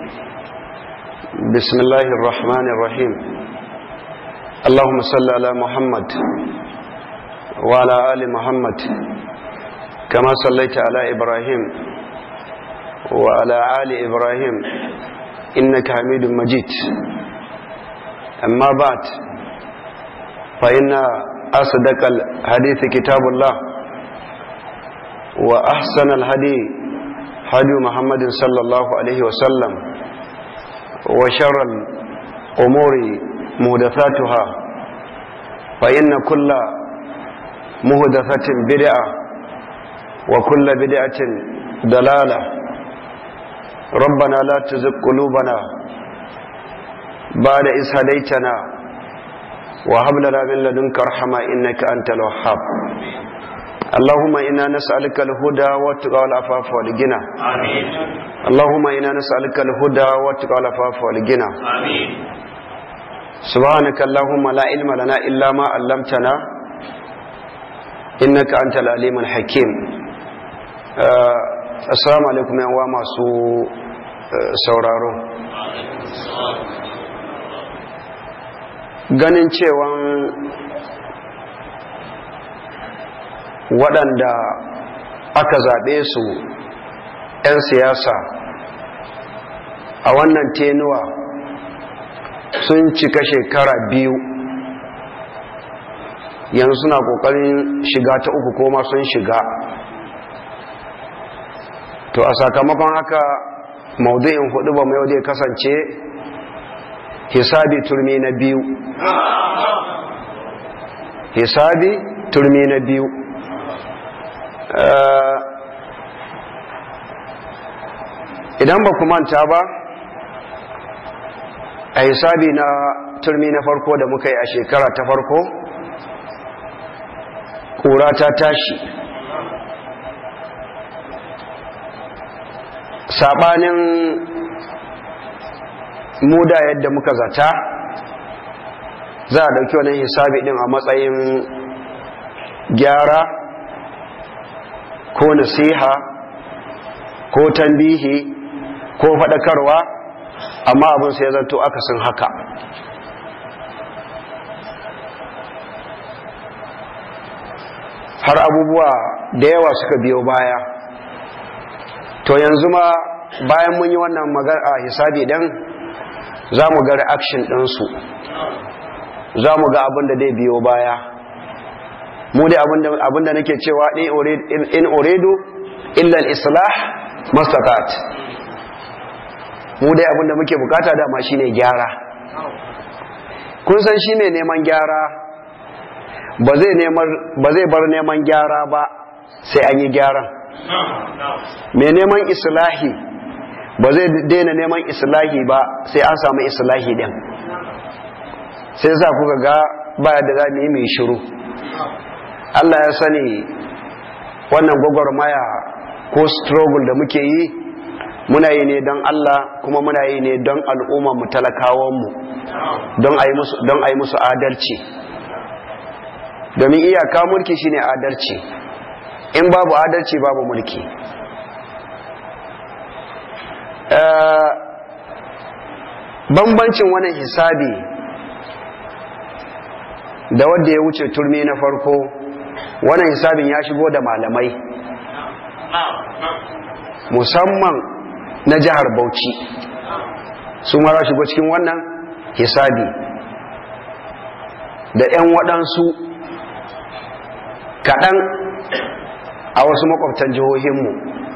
بسم الله الرحمن الرحيم اللهم صل على محمد وعلى آل محمد كما صليت على إبراهيم وعلى آل إبراهيم إنك حميد مجيد أما بعد فإن أصدق الحديث كتاب الله وأحسن الهدي هدي محمد صلى الله عليه وسلم وشر الأمور مهدثاتها فإن كل مهدثة بدعة وكل بدعة دلالة ربنا لا تزغ قلوبنا بعد إذ هديتنا وهب لنا من لدنك رحمة إنك أنت الوهاب اللهم إنا نسألك الهدى والتقى والعفاف والغنى آمين اللهم إنا نسألك الهدى والتقى والعفاف والغنى آمين سبحانك اللهم لا علم لنا إلا ما علمتنا إنك أنت العليم الحكيم آه السلام عليكم يا أنواع سو sauraro ganin cewan waɗanda aka zaɓe su 'yan siyasa a wannan tenuwa sun cika shekara biyu yanzu suna ƙoƙarin shiga ta uku koma sun shiga to a sakamakon haka maudu'in hudu ba mai ya kasance hisabi turmi na biyu hisabi turmi na biyu idan ba ku manta ba a hisabi na turmi na farko da muka yi a shekara ta farko ƙura ta tashi saɓanin muda yadda muka zata za a ɗauki wani hisabi ɗin a matsayin gyara ko nasiha ko tambihi ko faɗakarwa amma abin sai zanto akasin haka har abubuwa da yawa suka biyo baya to yanzu ma bayan mun yi wannan magana hisabi ɗin za mu ga reaction ɗinsu za mu ga abin da zai biyo baya mu dai abinda nake cewa in uridu illa al-islah mastaqat mu dai abinda muke bukata dama shine gyara kun san shi mai neman gyara ba zai ba zai bar neman gyara ba sai an yi gyaran mai neman islahi ba zai daina neman islahi ba sai an samu islahi din sai za kuka ga baya da za mu yi mai shiru Allah ya sani wannan gwagwarmaya ko struggle da muke yi muna yi ne don Allah kuma muna yi ne don al'umma mu talakawanmu don a yi musu adalci domin iyaka mulki shine adalci in babu adalci babu mulki bambancin wannan hisabi da wadda ya wuce turmi na farko wannan hisabin ya shigo da malamai musamman na jihar bauchi su mara shigo cikin wannan hisabi da 'yan waɗansu kaɗan a wasu makwabtan jihohinmu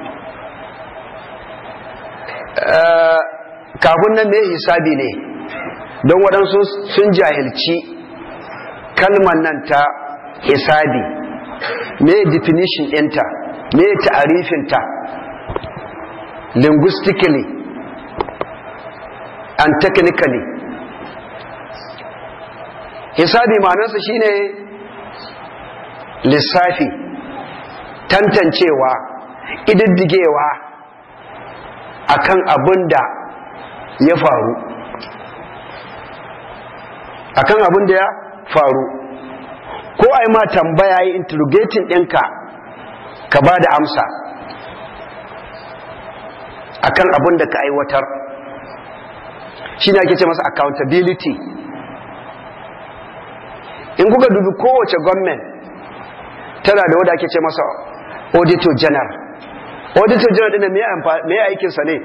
kafin nan mai hisabi ne don waɗansu sun jahilci kalmar nan ta hisabi me definition ɗinta me ta'arifinta linguistically and technically hisabi ma'anarsa shine lissafi tantancewa ididdigewa akan abin da ya faru akan abin da ya faru ko ai ma tambaya yi interrogating ɗinka ka ba da amsa akan abin da ka aiwatar shine ake ce masa accountability in kuka dubi kowace gwamnati tana da wadda ake ce masa auditor general auditor general ɗin me ya aikinsa ne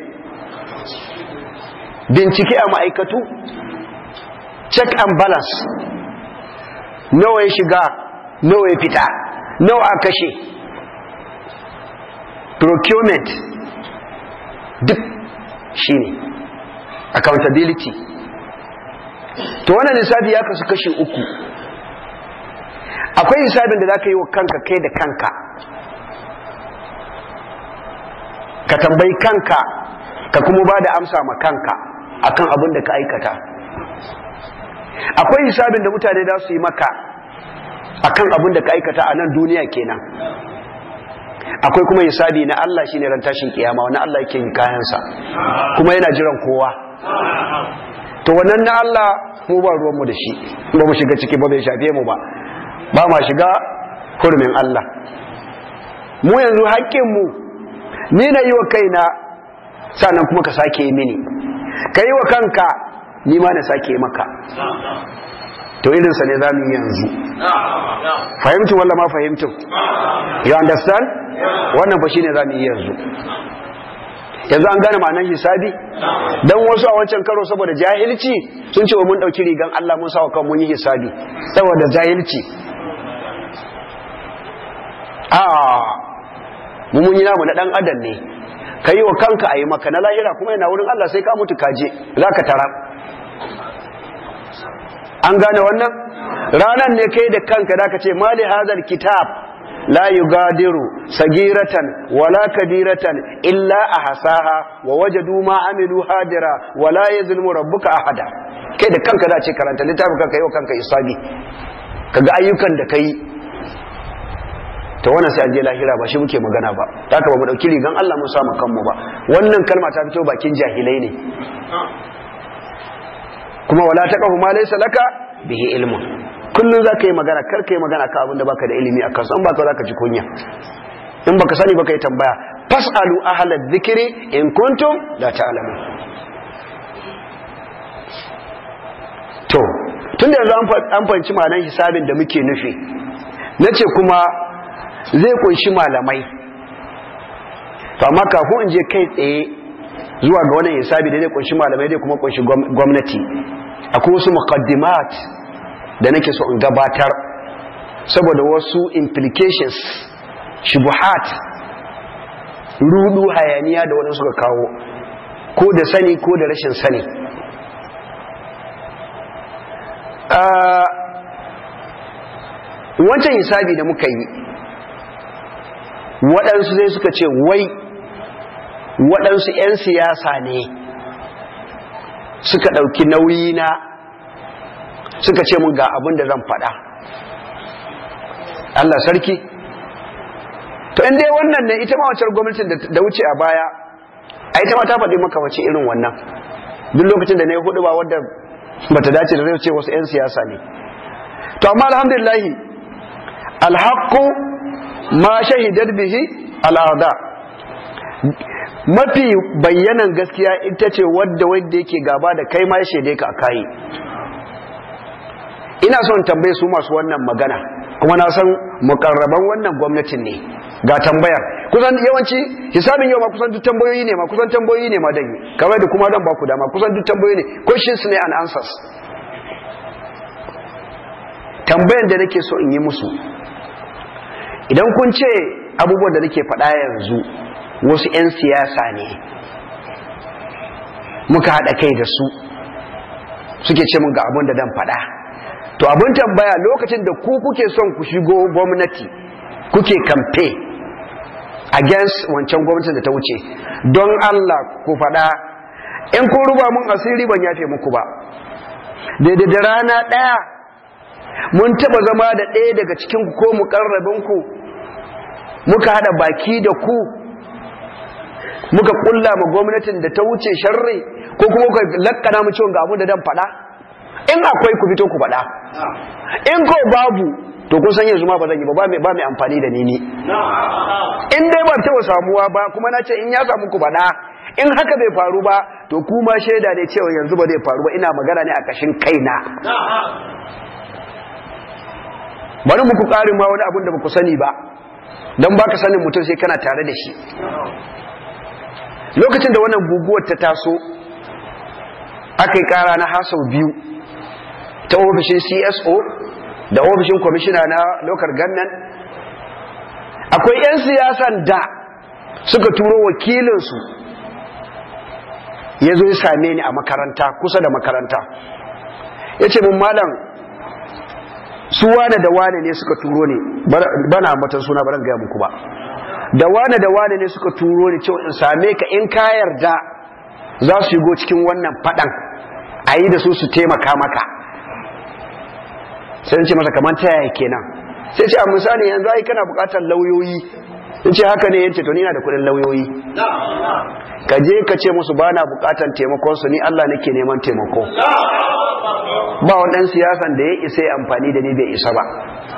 bincike a ma'aikatu check and balance nawa ya shiga nawa ya fita nawa a kashe procurement duk shi ne accountability to wannan lissafi ya kasu kashi uku akwai hisabin da za ka yi wa kanka kai da kanka ka tambayi kanka ka kuma ba da amsa ma kanka akan abin da ka aikata akwai hisabin da mutane za su yi maka akan abin da ka aikata a nan duniya kenan akwai kuma hisabi na Allah shine ran tashin kiyama wani Allah yake yin kayansa kuma yana jiran kowa to wannan na Allah mu ba ruwanmu da shi ba mu shiga ciki ba bai shafe mu ba ba ma shiga hurumin Allah mu yanzu haƙƙinmu ni na yi wa kaina sannan kuma ka sake yi mini ka yi wa kanka ni ma na sake maka to irinsa ne za mu yi yanzu fahimtu walla ma fahimtu you understand wannan fa shine za mu yi yanzu yanzu an gane ma'anar hisabi dan wasu a wancan karo saboda jahilci sun ce wa mun dauki rigan Allah mun sa kan mun yi hisabi saboda jahilci a mu mun yi namu na dan adam ne ka yi wa kanka a yi maka na lahira kuma yana wurin Allah sai ka mutu kaje za ka tara an gane wannan ranan ne kai da kanka da ka ce mali hazal kitab la yugadiru sagiratan wala kabiratan illa ahsaha wa wajadu ma amilu hadira wala yazlimu rabbuka ahada kai da kanka da ce karanta littafin kanka yi wa kanka isabi kaga ayyukan da kai to wannan sai an je lahira ba shi muke magana ba haka ba mu dauki rigan Allah mun samu kanmu ba wannan kalma ta fito bakin jahilai ne kuma wala taqafu ma laysa laka bihi ilmun kullun zaka yi magana kar ka yi magana ka abinda baka da ilimi akan san baka zaka ji kunya in baka sani baka yi tambaya fasalu ahla dhikri in kuntum la ta'lamun to tunda yanzu an fahimci ma'anar hisabin da muke nufi nace kuma zai kunshi malamai to amma kafin in je kai tsaye zuwa ga wannan hisabi da zai kunshi malamai zai kuma kunshi gwamnati akwai wasu muqaddimat da nake so in gabatar saboda wasu implications shubuhat rudu hayaniya da waɗansu suka kawo ko da sani ko da rashin sani wancan hisabi da muka yi waɗansu zai suka ce wai waɗansu 'yan siyasa ne suka ɗauki nauyi na suka ce mun ga abin da zan faɗa Allah sarki to in dai wannan ne ita ma wacce gwamnatin da wuce a baya a ita ma ta faɗi maka wace irin wannan duk lokacin da na yi hudu ba wadda bata dace da zai ce wasu 'yan siyasa ne to amma alhamdulillahi alhaqqu ma shahidar bihi al'ada mafi bayyanan gaskiya ita ce wadda wadda yake gaba da kai ma ya shaide ka a kayi ina son tambaye su masu wannan magana kuma na san mukarraban wannan gwamnatin ne ga tambayar kusan yawanci hisabin yau ma kusan duk tambayoyi ne ma kusan tambayoyi ne ma dan kamar da kuma dan baku dama kusan duk tambayoyi ne questions ne and answers tambayan da nake so in yi musu idan kun ce abubuwan da nake faɗa yanzu wasu 'yan siyasa ne muka haɗa kai da su suke ce mun ga abin da dan faɗa to abin tambaya lokacin da ku kuke son ku shigo gwamnati kuke kamfe against wancan gwamnatin da ta wuce don Allah ku faɗa in kun ruba mun asiri ban yafe muku ba daidai da rana ɗaya mun taɓa zama da ɗaya daga cikin ku ko muƙarrabinku muka haɗa baki da ku muka ƙulla ma gwamnatin da ta wuce sharri ko kuma kuka lakkana mu ciwon ga abu da dan faɗa in akwai ku fito ku faɗa in ko babu to kun san yanzu ma ba zan yi ba ba mai ba mai amfani da ni ne in dai ba taɓa samuwa ba kuma na ce in ya samu ku faɗa in haka bai faru ba to kuma shaida ne cewa yanzu ba zai faru ba ina magana ne a kashin kaina bari muku ƙarin ma wani abin da ba ku sani ba don baka sanin mutum sai kana tare da shi lokacin da wannan guguwar ta taso aka yi ƙara na hasau biyu ta ofishin cso da ofishin kwamishina na lokar gannan akwai 'yan siyasan da suka turo wakilinsu ya zo ya same ni a makaranta kusa da makaranta ya ce mun malam su wane da wane ne suka turo ne bana matan suna baran gaya muku ba da wane da wane ne suka turo ne cewa in same ka in ka yarda za su shigo cikin wannan fadan a yi da su su taimaka maka sai ce masa kamar ta yaya kenan sai ce a misali yanzu ai kana bukatar lauyoyi in ce haka ne yace to ni na da kudin lauyoyi ka je ka ce musu ba na bukatar taimakon su ni Allah nake neman taimako ba wadan siyasan da ya isa ya amfani da ni bai isa ba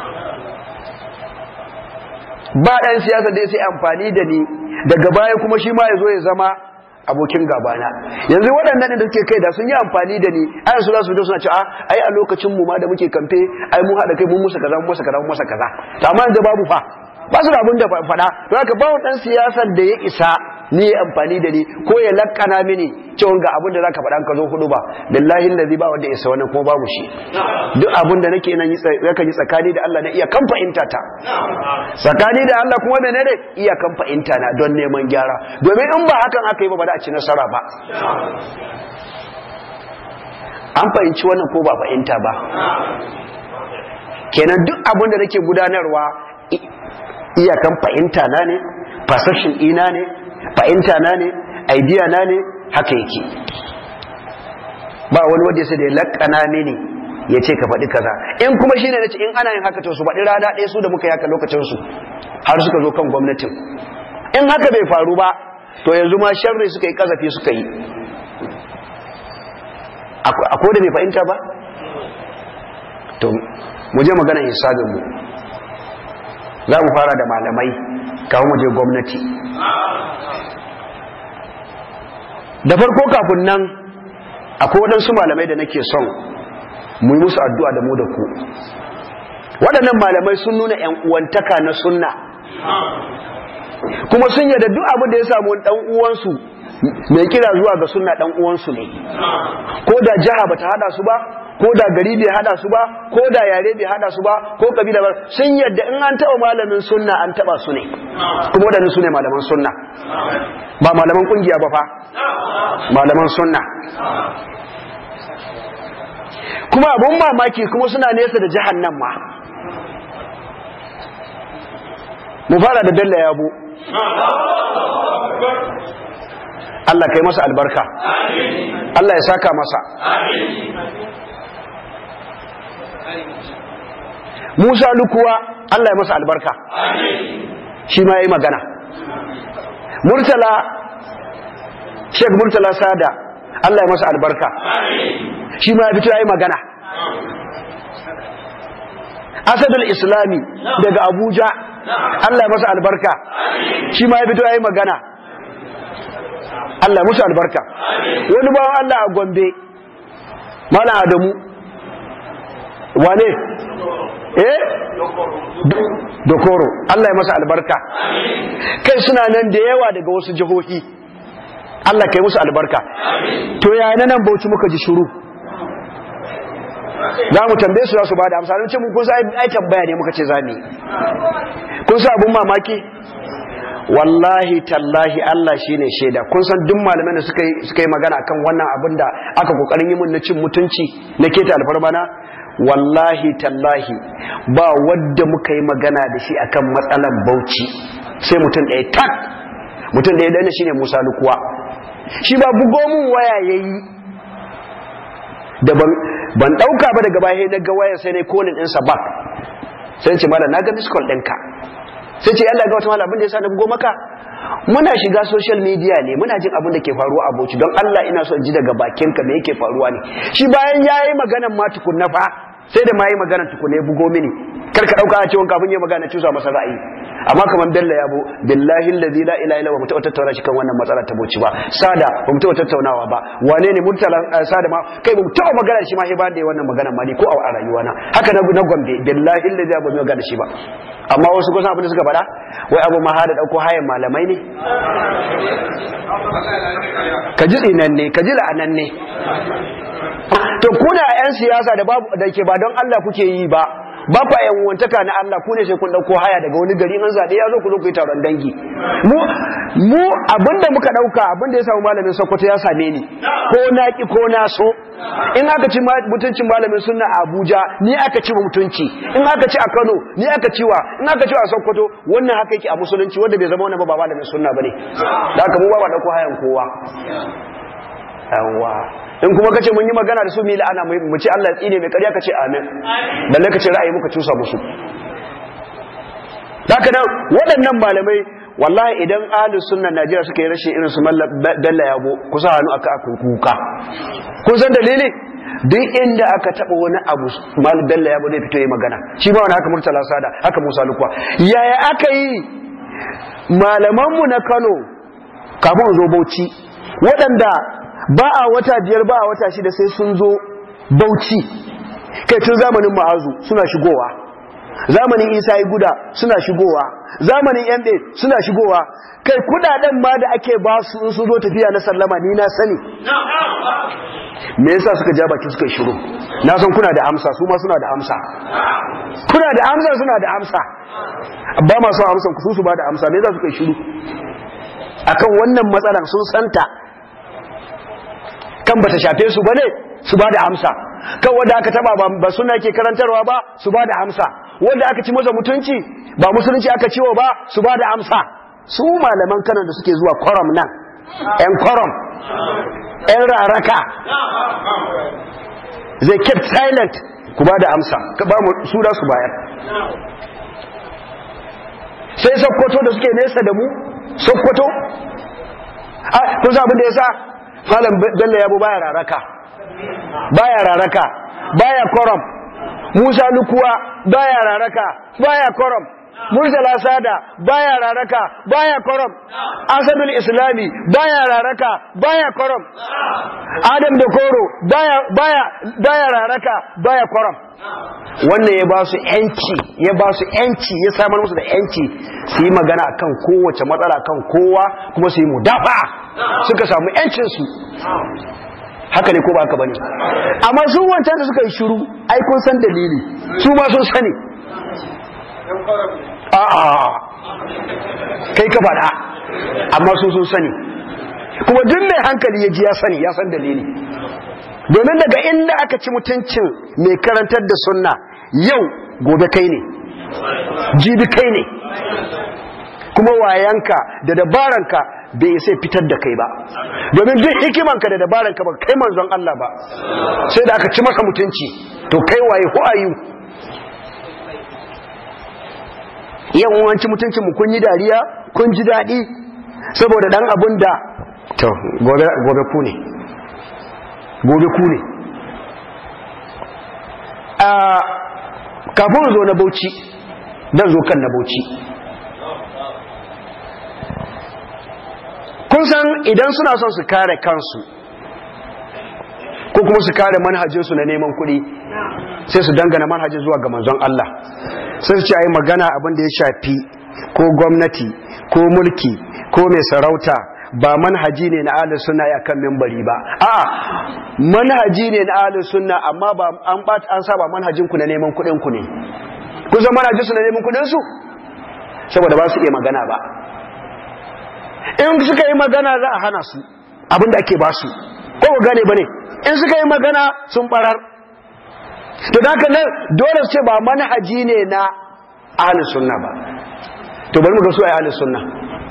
ba dan siyasa da ya sai amfani da ni daga baya kuma shi ma ya zo ya zama abokin gabana yanzu waɗannan da suke kai da sun yi amfani da ni ai su za su fito suna cewa ai a lokacin mu ma da muke kamfe ai mun haɗa kai mun musa kaza mun musa kaza mun musa kaza to amma yanzu babu fa ba su da abin da faɗa to haka ba ɗan siyasan da ya isa ni ya amfani da ni ko ya lakkana mini cewa ga abin da zaka faɗa ka zo hudu ba billahi allazi ba wanda ya isa wannan kuma babu shi duk abin da nake nan yakan yi tsakani da Allah na iya kan fahimta ta tsakani da Allah kuma menene iya kan fahimta na don neman gyara domin in ba hakan aka yi ba ba za a ci nasara ba an fahimci wannan ko ba fahimta ba kenan duk abin da nake gudanarwa iyakan fahimta na ne fasashin ina ne fahimta na ne idea na ne haka yake ba wani wanda sai da ya lakana mini ya ce ka faɗi kaza in kuma shine nace in ana yin haka to su faɗi rana ɗaya su da muka yi haka lokacin su har suka zo kan gwamnatin in haka bai faru ba to yanzu ma sharri suka yi kazafi suka yi akwai da bai fahimta ba to mu je maganar hisabin mu za mu fara da malamai kawo mu je gwamnati da farko kafin nan akwai waɗansu malamai da nake son mu yi musu addu'a da mu da ku waɗannan malamai sun nuna ‘yan uwantaka na sunna kuma sun yada duk abin da ya samu ɗan uwansu mai kira zuwa ga sunna ɗan uwansu ne ko da jiha bata hada su ba ko da gari bai hada su ba ko da yare bai hada su ba ko kabila ba sun yadda in an taba malamin sunna an taba su ne kuma wadannan su ne malaman sunna ba malaman kungiya ba fa malaman sunna kuma abun mamaki kuma suna nesa da jahannan ma mu fara da dalla yabo Allah kai masa albarka Allah ya saka masa Musa lukuwa Allah ya masa albarka shi ma ya yi magana Murtala Sheikh Murtala Sada Allah ya masa albarka shi ma ya fito ya yi magana Asadul Islami daga Abuja Allah ya masa albarka shi ma ya fito ya yi magana Allah ya musu albarka wani bawan Allah a Gombe Malam Adamu wane eh dokoro Allah ya masa albarka kai suna nan da yawa daga wasu jihohi Allah kai musu albarka to ya nan bauchi muka ji shuru za mu tambaye su za su bada amsa ce mun kun sa ai tambaya ne muka ce za mu kun sa abun mamaki wallahi tallahi Allah shine shaida kun san duk malaman da suka yi suka yi magana akan wannan abin da aka kokarin yi mun na cin mutunci na keta alfarmana wallahi tallahi ba wadda muka yi magana da shi akan matsalan bauchi sai mutum ɗaya tak mutum ɗaya dana shine Musa Lukuwa shi ba bugo mun waya yayi da ban ban dauka ba daga baya na ga wayar sai ne kolin ɗinsa back sai ce mala na ga miss call ɗinka sai ce yalla ga wata mala abin da yasa na bugo maka muna shiga social media ne muna jin abin da ke faruwa a Bauchi don Allah ina so in ji daga bakinka me yake faruwa ne shi bayan yayi maganan ma tukunna fa sai da ma yi maganan tukunna ya bugo mini kar ka dauka a cewa kafin ya magana cusa masa ra'ayi amma kamar Bello yabo billahi allazi la ilaha illa huwa mutu tattauna shi kan wannan matsala ta boci ba sada ba mu taɓa tattaunawa ba wane ne murtala sada ma kai ba mu taɓa magana shi ma sai ba da wannan magana ma ni ko a rayuwa na haka na na gombe billahi allazi ba mu magana shi ba amma wasu kusan abin da suka faɗa wai abu ma hada dauko hayan malamai ne ka ji tsinan ne ka ji la'anan ne to kuna yan siyasa da babu da ke ba don Allah kuke yi ba ba ku yan wantaka na Allah ku ne sai kun dauko haya daga wani gari an zabe ya zo ku zo ku yi taron dangi mu mu abinda muka dauka abinda ya samu malamin Sokoto ya same ni ko na ki ko na so in aka ci mutuncin malamin sunna a Abuja ni aka ci mutunci in aka ci a Kano ni aka ci wa in aka ci a Sokoto wannan haka yake a musulunci wanda bai zama wannan ba ba malamin sunna bane da haka mu ba ba dauko hayan kowa yawa in kuma kace mun yi magana da su mi la'ana mu ce Allah ya tsine mai ƙarya kace amin balle kace ra'ayi muka cusa musu haka nan waɗannan malamai wallahi idan ahlus sunna Najeriya suka yi rashin irin su Mallam Bello Yabo kusa hannu aka aka kuka kun san dalili duk inda aka taba wani abu Mallam Bello Yabo zai fito yi magana shi ba wani haka Murtala Sada haka Musa Lukwa yaya aka yi malamanmu na Kano kafin zo Bauchi waɗanda ba a wata biyar ba a wata shida sai sun zo bauchi kai tun zamanin ma'azu suna shigowa zamanin isa yi guda suna shigowa zamanin yambe suna shigowa kai kudaden ma da ake ba su in su zo tafiya na sallama ni na sani me yasa suka ja baki suka shiru na san kuna da amsa su ma suna da amsa kuna da amsa suna da amsa ba ma son amsan ku su ba da amsa me yasa suka shiru akan wannan matsalan sun santa kan bata shafe su bane su ba da amsa kan wanda aka taba ba suna ke karantarwa ba su ba da amsa wanda aka ci masa mutunci ba musulunci aka ciwo ba su ba da amsa su malaman kanan da suke zuwa kwaram nan yan kwaram yan raraka they kept silent ku ba da amsa ka ba mu su da su bayar sai sokoto da suke nesa da mu sokoto kun sa abin da ya sa malam bello yabo baya raraka baya raraka baya koram musa lukuwa baya raraka baya koram murtala sada baya raraka baya koram asadul islami baya raraka baya koram adam da koro baya baya baya raraka baya koram wannan ya ba su yanci ya ba su yanci ya samar musu da yanci su yi magana akan kowace matsala kan kowa kuma su yi mudafa suka samu yancinsu haka ne ko ba haka bane amma su wancan da suka yi shiru ai kun san dalili su ma sun sani a'a kai ka faɗa amma su sun sani kuma duk mai hankali ya ji ya sani ya san dalili domin daga inda aka ci mutuncin mai karantar da sunna yau gobe kai ne jibi kai ne kuma wayanka da dabaranka bai sai fitar da kai ba domin duk hikimanka da dabaranka ba kai manzon Allah ba sai da aka ci maka mutunci to kai waye who are you yan wanci mutuncin mu kun yi dariya kun ji daɗi saboda dan abun da to gobe gobe ku ne gobe ku ne a kafin zo na bauchi dan zo kan na bauchi kun san idan suna son su kare kansu ko kuma su kare manhajinsu na neman kuɗi sai su dangana manhajin zuwa ga manzon Allah sai su ce ai magana abin da ya shafi ko gwamnati ko mulki ko mai sarauta ba manhaji ne na ahlus sunna ya kan membari ba a'a manhaji ne na ahlus sunna amma ba an ba an saba manhajin ku na neman kuɗin ku ne kun san manhajin su na neman kuɗin su saboda ba su iya magana ba in suka yi magana za a hana su abinda ake ba su ko ku gane ba ne in suka yi magana sun barar to da haka nan dole su ce ba manhaji ne na ahlus sunna ba to bari mu ga su ai ahlus sunna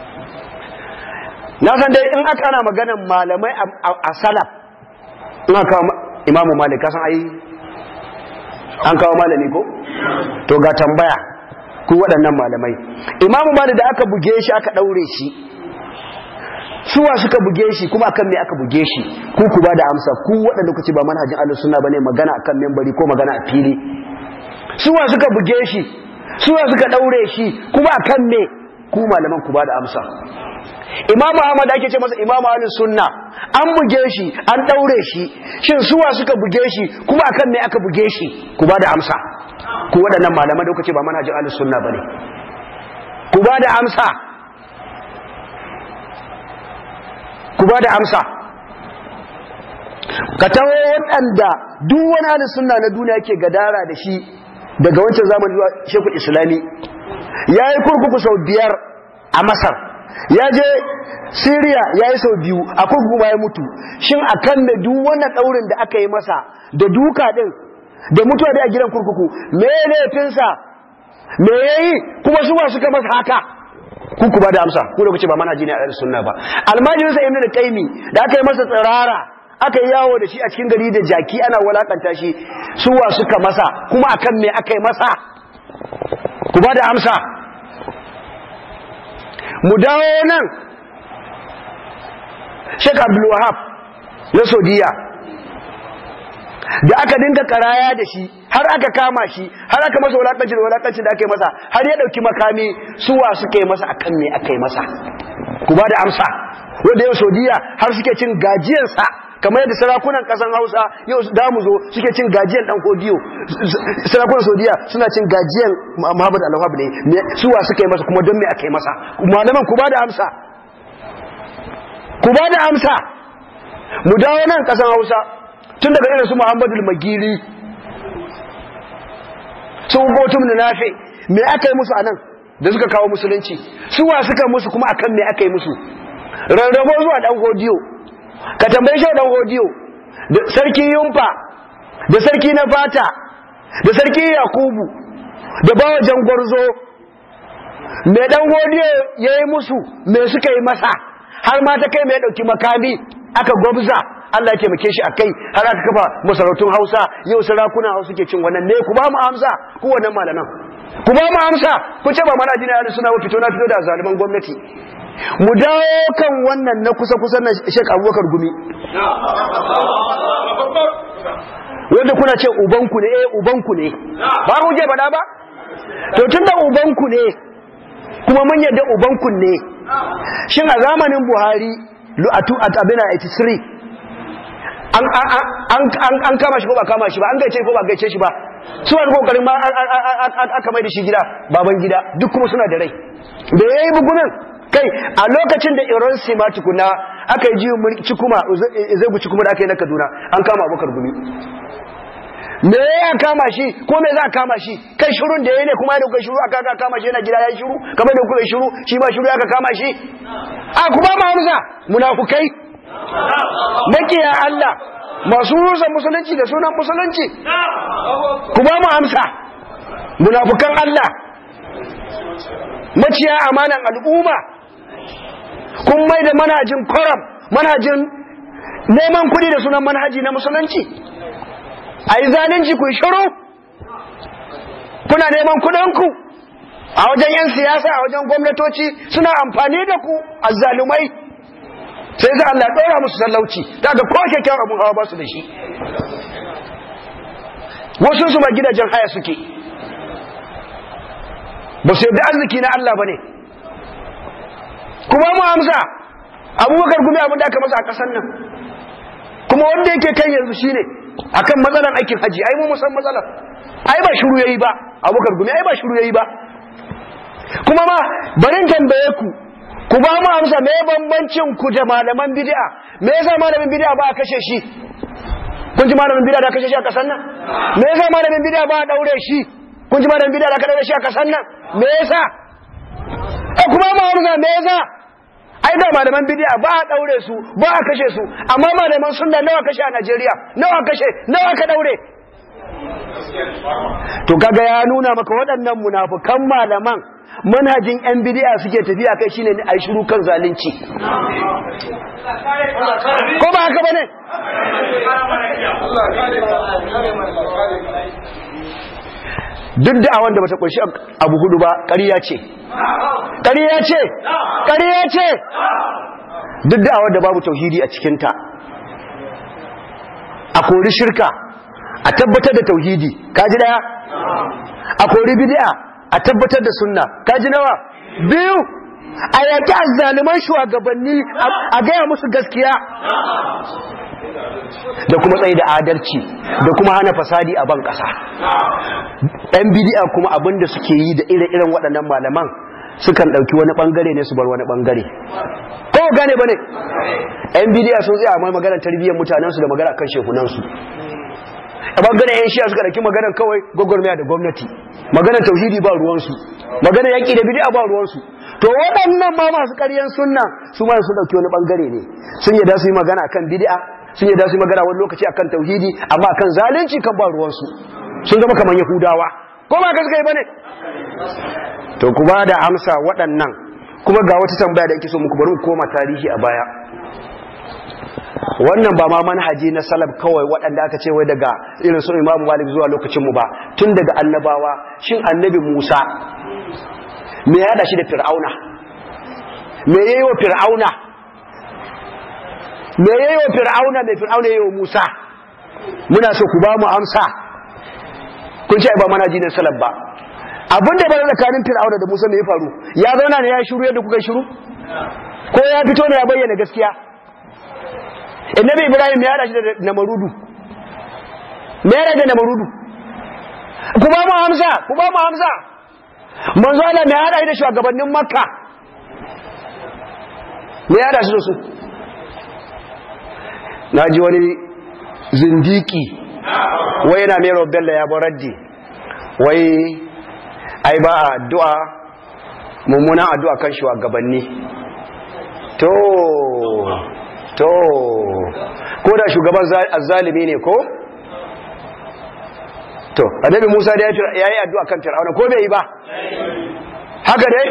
na san dai in aka ana maganan malamai a salaf in aka kawo imamu malik kasan ai an kawo malami ko to ga tambaya ku waɗannan malamai imamu malik da aka buge shi aka ɗaure shi suwa suka buge shi kuma akan me aka buge shi ku ku ba da amsa ku waɗanda kuce ba manhajin ahlus sunna bane magana akan membari ko magana a fili suwa suka buge shi suwa suka daure shi kuma akan me ku malaman ku ba da amsa Imam Ahmad ake ce masa Imam Ahlus Sunna an buge shi an daure shi shin suwa suka buge shi kuma akan me aka buge shi ku ba da amsa ku waɗannan malaman da kuka ce ba manhajin Ahlus Sunna bane ku ba da amsa ku ba da amsa ka tawo waɗanda duk wani Ahlus Sunna na duniya yake gadara da shi daga wancan zamani zuwa Sheikhul Islami yayi kurkuku sau biyar a Masar ya je Syria ya yi sau biyu a kurkuku ya mutu shin akan da duk wannan daurin da aka yi masa da duka din da mutuwa da a gidan kurkuku me laifinsa me yayi kuma su suka masa haka ku ku ba da amsa ku da kuce ba manhaji ne a ɗan sunna ba almajirin sa ibnu qayyim da aka yi masa tsirara aka yi yawo da shi a cikin gari da jaki ana walakanta shi suwa suka masa kuma akan me aka yi masa ku ba da amsa mu dawo nan Sheikh Abdul Wahab na Saudiya da aka dinga karaya da shi har aka kama shi har aka masa wulakanci da wulakanci da aka yi masa har ya dauki makami suwa suka yi masa akan me aka yi masa ku ba da amsa wanda yau Saudiya har suke cin gajiyarsa kamar yadda sarakunan kasan Hausa yau da mu zo suke cin gajiyar dan kodiyo sarakunan Saudiya suna cin gajiyar Muhammad Al-Wahab ne suwa suka yi masa kuma don me aka yi masa malaman ku ba da amsa ku ba da amsa mu dawo nan kasan Hausa tun daga irin su Muhammadu Magiri sun gotum da nafe me aka yi musu anan da suka kawo musulunci suwa suka musu kuma akan me aka yi musu rarrabo zuwa dan godiyo ka tambaye shi dan godiyo da sarki yumfa da sarki na fata da sarki yakubu da bawa jangwarzo me dan godiyo yayi musu me suka yi masa har ma ta kai me ya dauki makami aka gwabza Allah ya taimake shi akai har aka kafa masarautun Hausa yau sarakunan Hausa ke cin wannan ne ku ba mu amsa ku wannan malaman ku ba mu amsa ku ce ba mana jina ya suna fito na fito da zaliman gwamnati mu dawo kan wannan na kusa kusa na Sheikh Abubakar Gumi wanda kuna ce ubanku ne eh ubanku ne ba ku je faɗa ba to tunda ubanku ne kuma mun yadda ubanku ne shin a zamanin Buhari lu'atu at abina 83 an kama shi ko ba kama shi ba an gaice ko ba gaice shi ba su wani kokarin ma aka mai da shi gida baban gida duk kuma suna da rai da ya yi bugunan kai a lokacin da iran sima tukuna aka yi jiyo cikuma zai cikuma da aka yi na kaduna an kama abokar gumi me ya kama shi ko me za a kama shi kai shirun da ya ne kuma ya kuka shiru aka aka kama shi yana gida ya yi shiru kamar da kuka shiru shi ma shiru aka kama shi a kuma ma hamza munafukai makiya Allah masu rusa musulunci da sunan musulunci ku ba mu amsa munafukan Allah maciya amanan al'umma kun mai da manhajin koram manhajin neman kuɗi da sunan manhaji na musulunci a yi zalunci ku shiru kuna neman kuɗinku a wajen 'yan siyasa a wajen gwamnatoci suna amfani da ku azzalumai sai za Allah ɗora musu sallauci daga ko kyakkyawan abin hawa ba su da shi wasu su ma gidajen haya suke ba su yadda arziki na Allah ba ne kuma mu amsa abubakar gumi abin da aka masa a ƙasar nan kuma wanda yake kai yanzu shine akan matsalan aikin haji ai mu musan matsalar ai ba shiru yayi ba abubakar gumi ai ba shiru yayi ba kuma ma barin tambaye ku ku ba mu amsa me bambancin ku da malaman bid'a me yasa malamin bid'a ba a kashe shi kun ji malamin bid'a da kashe shi a kasan nan me yasa malamin bid'a ba a daure shi kun ji malamin bid'a da ka daure shi a kasan nan me yasa eh kuma mu amsa me yasa ai da malaman bid'a ba a daure su ba a kashe su amma malaman sunna nawa kashe a Najeriya nawa kashe nawa ka daure to kaga ya nuna maka waɗannan munafukan malaman manhajin yan bidiya suke tafiya kai shine a shiru kan zalunci ko ba haka bane duk da awon da bata kunshi abu hudu ba ƙarya ce ƙarya ce ƙarya ce duk da awon da babu tauhidi a cikinta a kori shirka a tabbatar da tauhidi kaji daya a kori bid'a a tabbatar da sunna kaji nawa biyu a yaki azzaliman shugabanni a gaya musu gaskiya da kuma tsaye da adalci da kuma hana fasadi a ban ƙasa ɗan bidi'a kuma abinda suke yi da ire-iren waɗannan malaman sukan ɗauki wani ɓangare ne su bar wani ɓangare ko gane ba ne ɗan bidi'a sun tsaya mai maganar tarbiyyar mutanensu da magana kan shekunansu a ɓangaren yan shiya suka ɗauki maganar kawai gwagwarmaya da gwamnati maganar tauhidi ba ruwansu maganar yaƙi da bidi'a ba ruwansu to waɗannan ma masu ƙaryan sunna su ma sun ɗauki wani ɓangare ne sun yadda su yi magana kan bidi'a sun yadda su yi magana wani lokaci akan tauhidi amma akan zalunci kan ba ruwansu sun zama kamar yahudawa ko ba ka suka yi bane to ku ba da amsa waɗannan kuma ga wata tambaya da ake so muku bari mu koma tarihi a baya wannan ba ma manhaji na salaf kawai waɗanda aka ce wai daga irin su imamu malik zuwa lokacin mu ba tun daga annabawa shin annabi musa me ya hada shi da fir'auna me yayi wa fir'auna me yayi wa fir'auna me fir'auna yayi wa musa muna so ku ba mu amsa kun ce ba manhaji na salaf ba abin da bane tsakanin fir'auna da musa me ya faru ya zauna ne ya shiru yadda kuka shiru ko ya fito ne ya bayyana gaskiya annabi ibrahim ya hada shi da namarudu me ya da namarudu ku ba mu amsa ku ba mu amsa manzo Allah me ya hada shi da shugabannin makka me ya hada shi da su naji wani zindiki wai yana mai bello ya baraddi wai ai ba addu'a mummunan addu'a kan shugabanni to to ko da shugaban azzalimi ne ko to annabi Musa da ya yi addu'a kan Fir'auna ko bai yi ba haka dai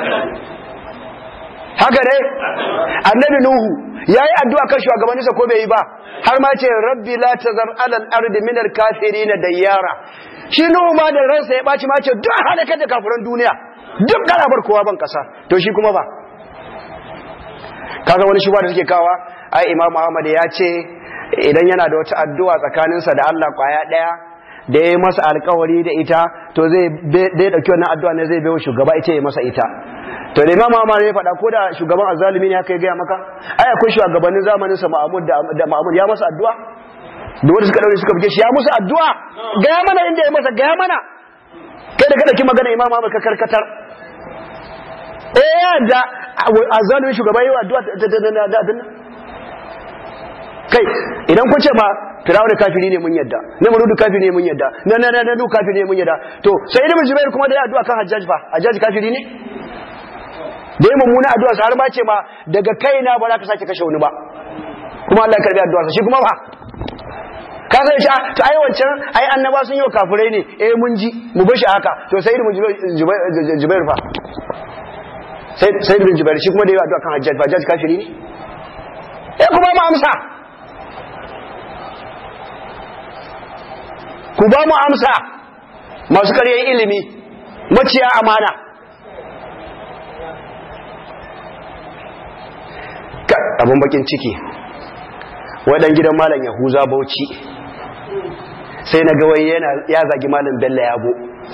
haka dai annabi Nuhu ya yi addu'a kan shugabanninsa ko bai yi ba har ma ce rabbi la tazar alal ardi min al kafirin dayyara shi Nuhu ma da ransa ya baci ma ce duk halakar da kafiran duniya duk garabar kowa ban kasa to shi kuma ba kaga wani shuba da suke kawa ai imam Ahmad ya ce idan yana da wata addu'a tsakaninsa da Allah kwaya daya da ya masa alkawari da ita to zai dai dauki wannan addu'a ne zai bayo shugaba ita ya masa ita to da imam Ahmad ya faɗa ko da shugaban azzalimi ne haka ya gaya maka ai akwai shugabannin zamanin sa Ma'mud da Ma'mud ya masa addu'a da wanda suka daure suka buge shi ya musu addu'a gaya mana inda ya masa gaya mana kai da kada ki magana imam Ahmad ka karkatar eh da azzalimi shugaba yi addu'a da abin kai idan kun ce ma firawun kafiri ne mun yadda na marudu kafiri ne mun yadda na na na na nu kafiri ne mun yadda to sai ibn jubair kuma da ya addu'a kan hajjaj fa hajjaj kafiri ne da ya mummuna addu'a sa har ma ce ma daga kaina ba za ka sake kashe wani ba kuma Allah ya karbi addu'a shi kuma ba ka san shi to ai wancan ai annaba sun yi wa kafirai ne eh mun ji mu bar shi haka to sai ibn jubair fa sai sai ibn jubair shi kuma da ya addu'a kan hajjaj fa hajjaj kafiri ne eh kuma ma amsa ku ba mu amsa masu karyar ilimi maciya amana abin bakin ciki waɗan gidan malam yahuza bauchi sai na ga wai ya zagi malam bello yabo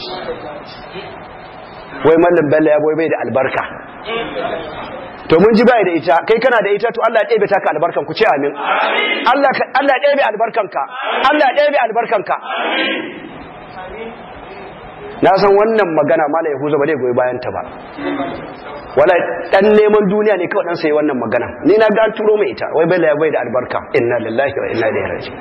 wai malam bello yabo bai da albarka to mun ji bai da ita kai kana da ita to Allah ya ɗebe taka albarkan ku ce amin Allah Allah ya ɗebe albarkanka Allah ya ɗebe albarkanka na san wannan magana mala yahuza ba zai goyi bayan ta ba wala dan neman duniya ne kawai dan sai wannan magana ni na ga turo mai ita wai bai bai da albarka inna lillahi wa inna ilaihi raji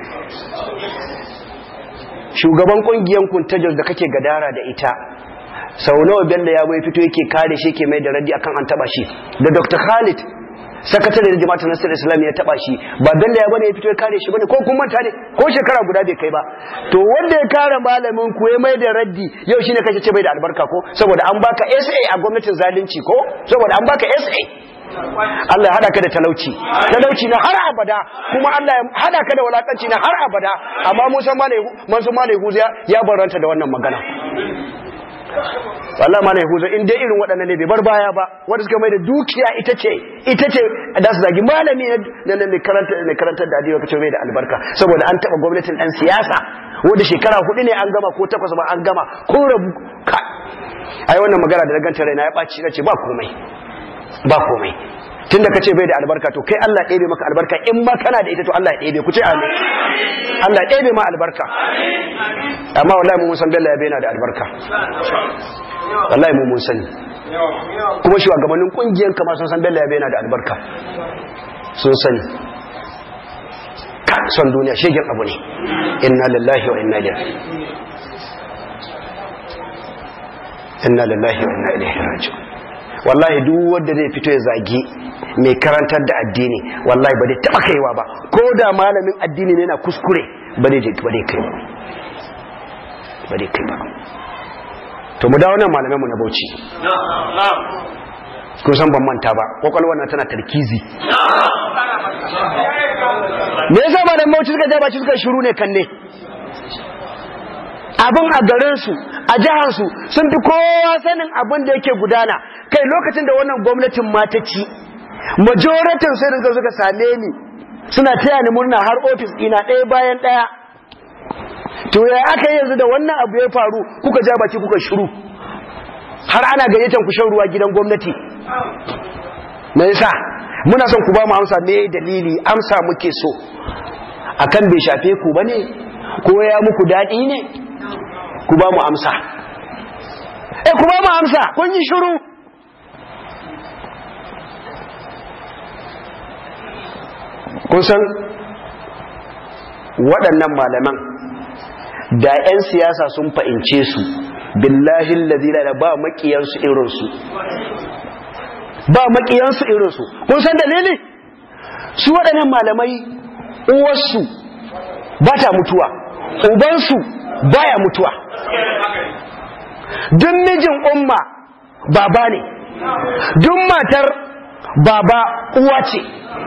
shugaban kungiyan kuntajos da kake gadara da ita sau nawa bello ya bai fito yake kare shi ke mai da raddi akan an taba shi da dr khalid sakatare da jama'atar nasarar islam ya taba shi ba bello ya bane ya fito ya kare shi bane ko kun manta ne ko shekara guda bai kai ba to wanda ya kare malamin ku ya mai da raddi yau shine kace ce bai da albarka ko saboda an baka SA a gwamnatin zalunci ko saboda an baka SA Allah ya hada ka da talauci talauci na har abada kuma Allah ya hada ka da walakanci na har abada amma Musa Malai Mansur Malai Huza ya baranta da wannan magana Allah ma na yahuza in dai irin waɗannan ne bai bar baya ba wanda suka mai da dukiya ita ce ita ce da su zagi malami na na mai karanta mai karantar da adiwa kace mai da albarka saboda an taba gwamnatin dan siyasa wanda shekara hudu ne an gama ko takwas ba an gama ko rabu ka ai wannan magana da ganta raina ya ɓaci na ce ba komai ba komai tun da ka ce bai da albarka to kai Allah ɗebe maka albarka in ma kana da ita to Allah ya ɗebe ku ce amin Allah ya ɗebe ma albarka amma wallahi mun san Bello ya bai na da albarka wallahi mun mun sani kuma shugabannin kungiyan kama sun san Bello ya bai na da albarka sun sani ka son duniya shegen abu ne inna lillahi wa inna ilaihi inna lillahi wa inna ilaihi raji'un wallahi duk wanda zai fito ya zagi mai karantar da addini wallahi ba zai taba kaiwa ba ko da malamin addini ne na kuskure ba zai je ba zai kai ba ba zai kai ba to mu dawo nan malaman mu na Bauchi kun san ban manta ba kwakwalwar na tana tarkizi me yasa ba da Bauchi suka ja baki suka shiru ne kan ne abin a garinsu a jiharsu sun fi kowa sanin abin da yake gudana kai lokacin da wannan gwamnatin mata ci majoratin sai da suka same ni suna taya ni murna har ofis ina ɗaya bayan ɗaya to ya aka yi yanzu da wannan abu ya faru kuka ja baki kuka shiru har ana gayyatar ku shan ruwa gidan gwamnati me yasa muna son ku ba mu amsa me dalili amsa muke so akan bai shafe ku bane ko ya muku daɗi ne ku ba mu amsa eh ku ba mu amsa kun yi shiru kun san waɗannan malaman da 'yan siyasa sun fa'ince su billahi lalzina da ba maƙiyansu irinsu ba maƙiyansu irinsu kun san dalili su waɗannan malamai uwarsu ba ta mutuwa ubansu baya mutuwa duk mijin umma baba ne duk matar baba uwa ce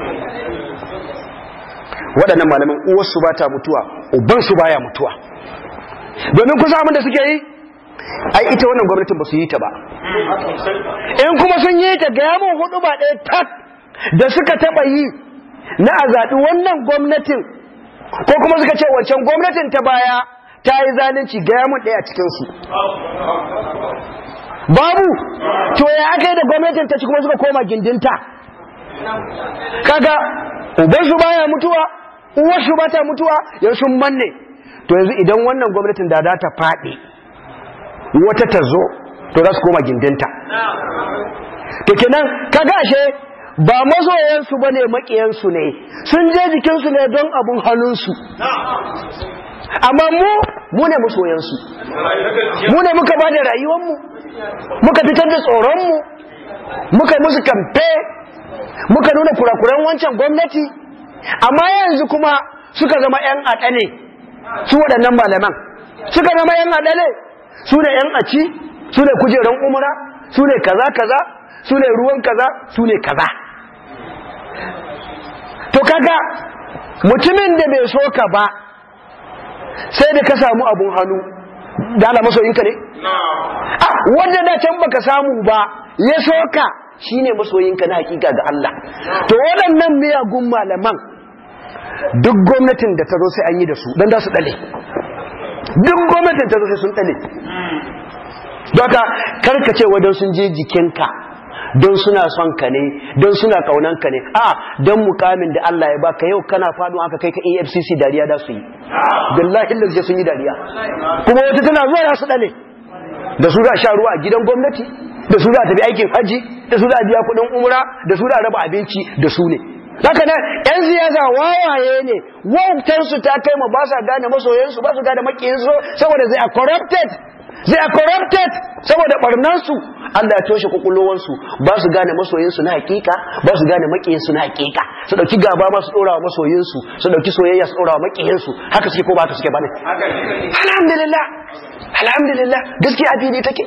waɗannan malaman uwarsu ba ta mutuwa ubansu baya mutuwa domin kusa abin da suke yi ai ita wannan gwamnatin ba su yi ta ba in kuma sun yi ta ga yamin hudu ba ɗaya tak da suka taɓa yi na a zaɓi wannan gwamnatin ko kuma suka ce wancan gwamnatin ta baya ta yi zalunci ga yamin ɗaya a cikinsu babu to ya aka yi da gwamnatin ta ci kuma suka koma gindinta kaga ubansu baya mutuwa uwarsu ba ta mutuwa yanzu sun manne to yanzu idan wannan gwamnatin da za ta faɗi wata ta zo to za su koma gindinta to kenan kaga ashe ba mazoyansu ba ne maƙiyansu ne sun je jikinsu ne don abun hannunsu amma mu mu ne masoyansu mu ne muka ba da rayuwanmu muka fitar da tsoronmu muka musu kamfe muka nuna kurakuran wancan gwamnati amma yanzu kuma suka zama 'yan aɗane su waɗannan malaman suka zama 'yan aɗane su ne 'yan aci su ne kujeran umura su ne kaza kaza su ne ruwan kaza su ne kaza to kaga mutumin da bai so ka ba sai da ka samu abun hannu da ala masoyinka ne? a wanda da can baka samu ba ya so ka shine masoyinka na hakika ga Allah to waɗannan miyagun malaman duk gwamnatin da ta zo sai an yi da su don da su ɗale duk gwamnatin ta zo sai sun ɗale Doka karkace wadon sun je jikinka don suna son ka ne don suna kaunan ka ne a don mukamin da Allah ya baka yau kana faɗo aka kai ka EFCC dariya da su yi billahi lalle sun yi dariya kuma wata tana zuwa ya su dale da su za sha ruwa a gidan gwamnati da su za ta bi aikin haji da su za biya kuɗin umra da su za raba abinci da su ne haka nan yan siyasa wawaye ne wautansu ta kai ma ba sa gane masoyansu ba su gane makiyinsu saboda zai are corrupted they are corrupted saboda barnansu Allah ya toshe kokulowansu ba su gane masoyinsu na hakika ba su gane makiyinsu na hakika su dauki gaba ma su dora wa masoyinsu su dauki soyayya su dora wa makiyinsu haka suke ko ba haka suke bane alhamdulillah alhamdulillah gaskiya a fili take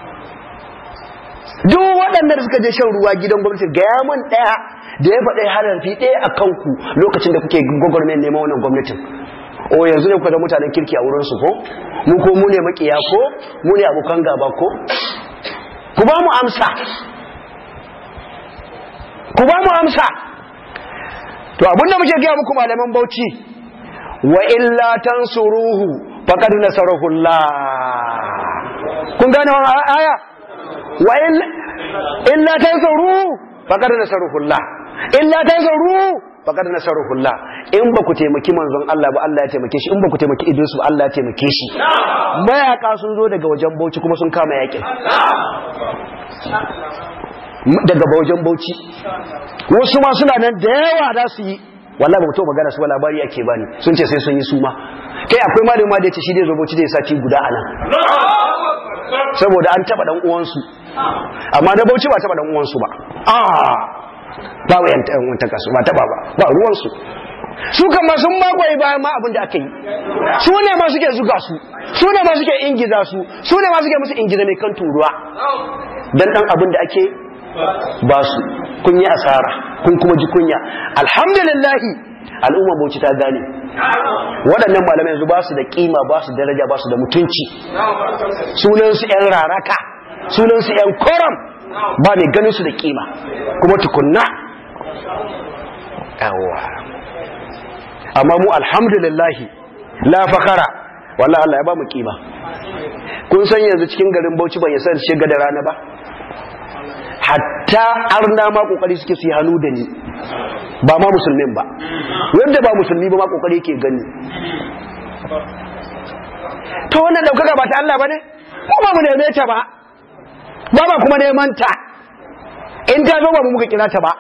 duk waɗanda suka je shan ruwa gidan gwamnati gaya man ɗaya da ya faɗa harafi ɗaya a kanku lokacin da kuke gwagwarmayar neman wannan gwamnatin o yanzu ne kuka da mutanen kirki a wurinsu ko mu ko mu ne makiya ko mu ne abokan gaba ko ku ba mu amsa ku ba mu amsa to abinda muke gaya muku malaman bauchi wa illa tansuruhu faqad nasarahu Allah kun gane wannan aya wa illa tansaru faqad nasarahu Allah illa tansaru faqad nasarahu Allah in ba ku taimaki manzon Allah ba Allah ya taimake shi in ba ku taimaki Idris ba Allah ya taimake shi mayaka sun zo daga wajen Bauchi kuma sun kama yakin daga wajen Bauchi wasu ma suna nan da yawa da su yi wallahi ba mutum magana su ba labari ake bani sun ce sai sun yi suma kai akwai malami ma da yace shi dai zo Bauchi da ya sati guda anan saboda an taba dan uwansu amma na Bauchi ba taba dan uwansu ba ah ba wa yanta wanta kasu ba taba ba ba ruwansu su kan ma sun magoyi bayan ma abin da aka yi su ne ma suke zuga su su ne ma suke ingiza su su ne ma suke musu ingiza mai kan turuwa dan dan abin da ake ba su kun yi asara kun kuma ji kunya alhamdulillahi al'umma bauchi ta gane waɗannan malamai yanzu ba su da kima ba su daraja ba su da mutunci sunansu 'yan raraka sunansu 'yan koram ba mai ganin su da kima kuma tukunna yawa amma mu alhamdulillahi la fakara wallahi Allah ya ba mu kima kun san yanzu cikin garin Bauchi ban yasa shiga da rana ba hatta arna ma kokari suke su yi hannu da ni ba ma musulmin ba wanda ba musulmi ba ma kokari yake gani to wannan daukaka ba ta Allah ba ne ko ba mu neme ta ba ba ba kuma neman ta in ta zo ba mu muka kira ta ba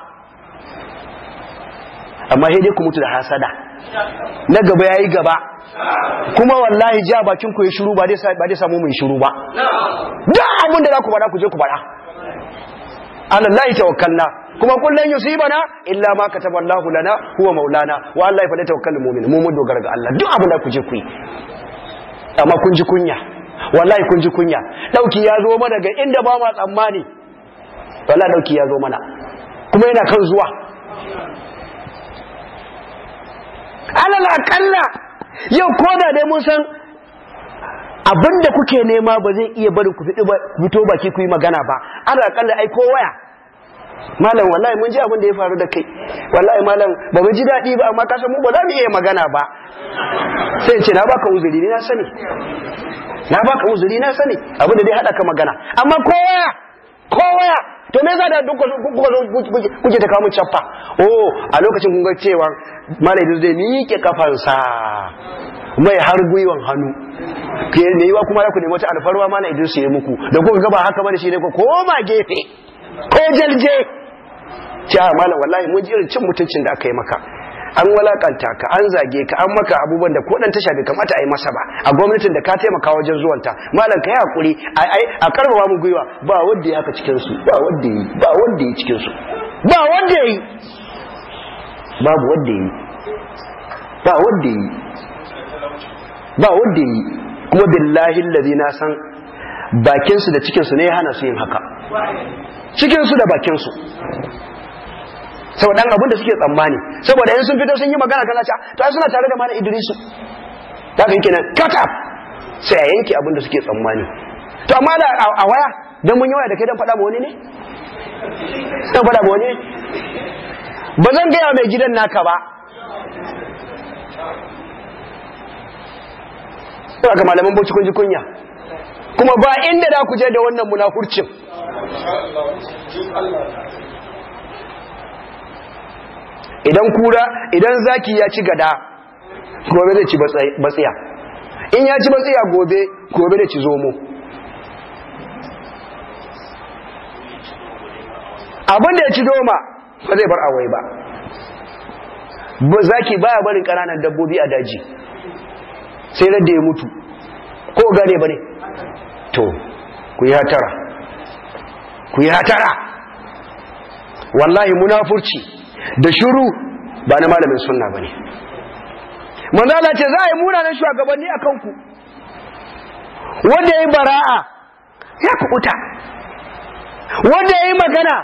amma sai dai ku mutu da hasada na gaba yayi gaba kuma wallahi ja bakin ku ya shiru ba dai ba dai samu mu shiru ba duk abin da za ku faɗa ku je ku faɗa alallahi tawakkalna kuma kullun yusibana illa ma kataba Allahu lana huwa maulana wa Allah fa tawakkalul mu'min mu mun dogara ga Allah duk abin da ku je ku yi amma kun ji kunya wallahi kun ji kunya dauki ya zo mana ga inda ba ma tsammani wallahi dauki ya zo mana kuma yana kan zuwa alal akalla yau koda dai mun san abinda kuke nema ba zai iya bari ku fito baki ku yi magana ba alal akalla ai ko waya malam wallahi mun ji abin da ya faru da kai wallahi malam ba mu ji daɗi ba amma kasan mu ba za mu iya magana ba sai ce na baka uzuri ne na sani na baka uzuri na sani abin da dai haɗa ka magana amma ko waya ko waya to me yasa da duk kuke ta kawo cappa oh a lokacin kun ga cewa malam zai miƙe kafansa mai har gwiwan hannu ke ne yiwa kuma ku nemi wata alfarwa mana Idris ya muku da kuka ga ba haka bane shi ne ko koma gefe ko jalje ya malam wallahi mun ji irin cin mutuncin da aka yi maka an walakanta ka an zage ka an maka abubuwan da ko dan tasha bai kamata a yi masa ba a gwamnatin da ka taimaka wajen zuwanta malam ka yi hakuri a karfafa mu gwiwa ba wanda ya haka cikin su ba wanda yi ba wanda yi cikin su ba wanda yi babu wanda yi ba wanda yi ba wanda yi kuma billahi allazi na san bakin su da cikin su ne ya hana su yin haka cikin su da bakin su saboda dan abin da suke tsammani saboda in sun fito sun yi magana kana ta to suna tare da mana Idrisu ta kan kenan cut up sai a yanke abin da suke tsammani to amma da a waya dan mun yi waya da kai dan faɗa ma wani ne dan faɗa ma wani ne ba zan gaya mai gidan naka ba Suna ga malaman bauchi kun ji kunya kuma ba inda da ku je da wannan munafurcin idan kura idan zaki ya ci gada gobe zai ci batsiya in ya ci batsiya gobe gobe zai ci zomo abin da ya ci doma ba zai bar awai ba zaki baya barin ƙananan dabbobi a daji sai da ya mutu ko gane ba ne to ku yi hatara ku yi hatara wallahi munafurci da shuru ba na malamin sunna ba ne manzala ce za a yi munanan shugabanni a kanku wanda ya yi bara'a ya kubuta wanda ya yi magana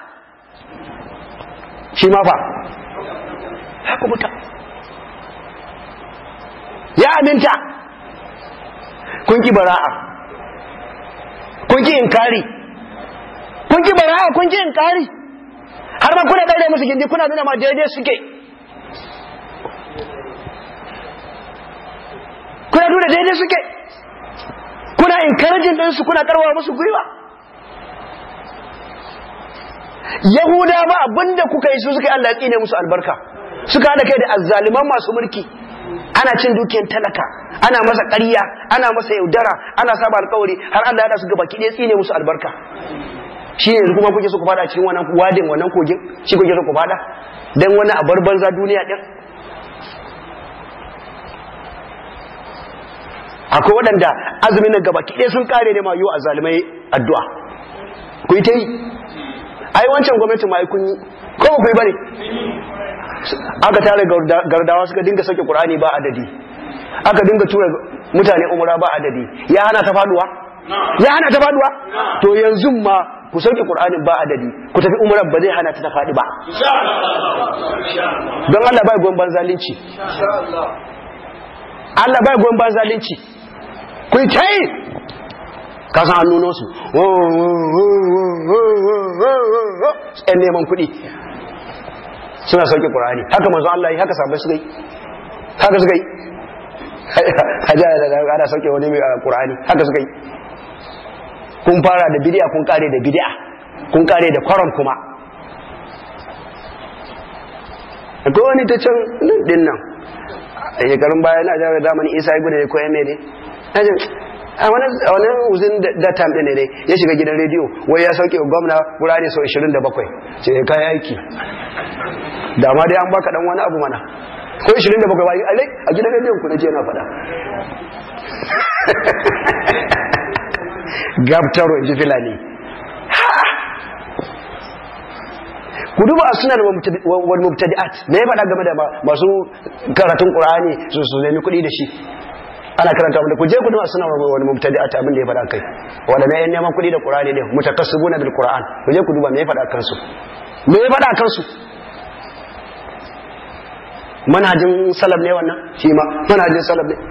shi ma fa ya kubuta ya aminta kun ki bara'a kun ki inkari kun ki bara'a kun ki inkari har ma kuna ɗaure musu gindi kuna nuna ma daidai suke kuna nuna daidai suke kuna encouraging din su kuna karwa musu gwiwa yahuda ba abinda kuka yi su suka yi Allah ya tsine musu albarka suka hada kai da azzaliman masu mulki ana cin dukiyar talaka ana masa ƙarya ana masa yaudara ana saba alƙawari har Allah ya da su gaba ki ɗaya tsine musu albarka shi ne kuma kuke so ku fada cikin wannan wadin wannan kogin shi kuke so ku fada dan wani a bar banza duniya din akwai waɗanda azumin nan gaba ɗaya sun kare ne ma yiwu a zalimai addu'a ku yi ta yi ai wancan gwamnati ma kun yi ko ba ku yi bane aka tare gardawa suka dinga sauke qur'ani ba adadi aka dinga tura mutane umra ba adadi ya hana ta faduwa ya hana ta faduwa to yanzu ma ku sauke qur'anin ba adadi ku tafi umra ba zai hana ta ta fadi ba don Allah bai goyon ban zalunci Allah bai goyon ban zalunci ku yi ta yi ka san hannunan su yan neman kuɗi suna sauke ƙur'ani haka manzo Allah yi haka sabai suka yi haka suka yi hajjaya da ana sauke wani mai ƙur'ani haka suka yi kun fara da bidiya kun kare da bidiya kun kare da kwaron kuma akwai wani ta can din nan a shekarun baya na jami'ar zamani isa ya gudu da koya mai ne a wani uzin da tam ɗin ne ya shiga gidan rediyo wai ya sauke gwamna wurare sau 27 ce ya kayi aiki da ma dai an baka dan wani abu mana ko 27 ba alai a gidan rediyon ku naje na faɗa gabtaro in ji filani ku duba a suna wal mubtadi'at me ya faɗa game da masu karatun qur'ani su su nemi kuɗi da shi ana karanta wanda ku je ku duba suna wal mubtadi'at abin da ya faɗa kai wanda ne neman kuɗi da qur'ani ne mutakassibuna bil qur'an ku je ku duba me ya faɗa kansu me ya faɗa kansu manhajin salaf ne wannan shi ma manhajin salaf ne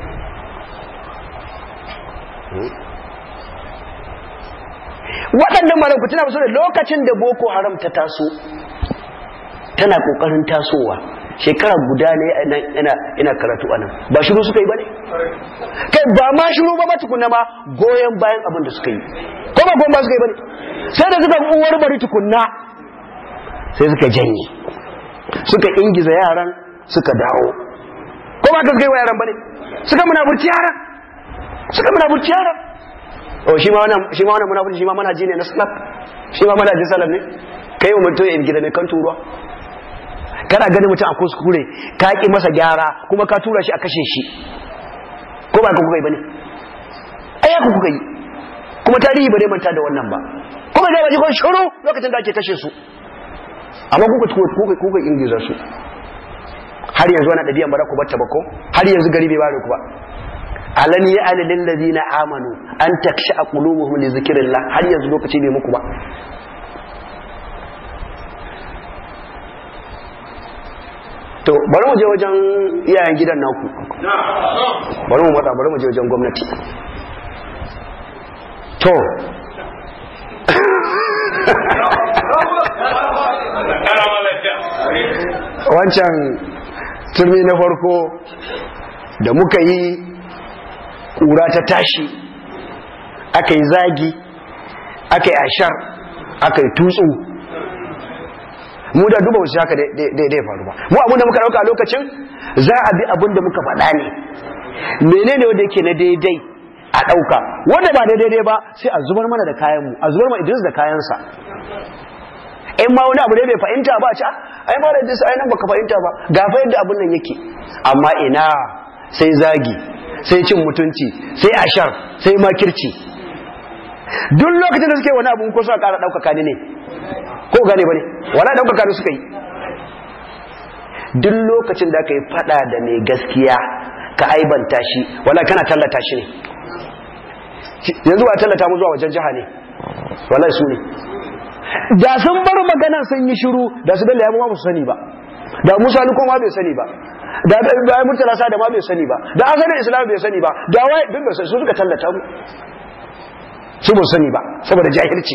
waɗannan malam ku tuna musu da lokacin da boko haram ta taso tana kokarin tasowa shekara guda ne ina karatu anan ba shiru suka yi ba ne kai ba ma shiru ba tukunna ma goyon bayan abin da suka yi ko ba goyon ba suka yi ba ne sai da suka uwar bari tukunna sai suka janye suka ingiza yaran suka dawo ko ba ka suka yi wa yaran ba ne suka munafurci yaran suka munafurci yaran o shi ma wannan shi ma wannan munafurci shi ma manhaji ne na salaf shi ma manhajin salaf ne kai wa mutum in gida ne kan turuwa kana ganin mutum a kuskure ka ki masa gyara kuma ka tura shi a kashe shi ko ba ka kuka yi bane ai ku kuka yi kuma tarihi ba zai manta da wannan ba kuma zai baji kun shuru lokacin da ake kashe su amma kuka kuka kuka ingiza su har yanzu wani ɗabi'an ba za ku batta ba ko har yanzu gari bai bare ku ba alam ya ala lil ladina amanu an taksha qulubuhum li zikrillah har yanzu lokaci bai muku ba to bari mu je wajen iyayen gidan naku bari mu matsa bari mu je wajen gwamnati to wancan turmi na farko da muka yi ƙura ta tashi aka yi zagi aka yi ashar aka yi tutsu mu da duba wasu haka daidai faru ba mu abinda muka dauka a lokacin za a bi abinda muka faɗa ne menene wanda yake na daidai a dauka wanda ba daidai ba sai a zubar mana da kayanmu a zubar ma idris da kayansa in ma wani abu ne bai fahimta ba a ci ai ma da idris ai nan baka fahimta ba ga fa yadda abin nan yake amma ina sai zagi sai cin mutunci sai ashar sai makirci duk lokacin da suke wani abu ko suka kara ɗaukaka ne ne ko gane ba ne wala ɗaukaka ne suka yi duk lokacin da aka yi fada da mai gaskiya ka aibanta shi wala kana tallata shi ne yanzu ba tallata mu zuwa wajen jiha ne wala su ne da sun bar maganan sun yi shiru da su bello ya ma su sani ba da musa ni ma bai sani ba da da murtala sa da ma bai sani ba da asalin islam bai sani ba da wai duk da su suka tallata mu su ba sani ba saboda jahilci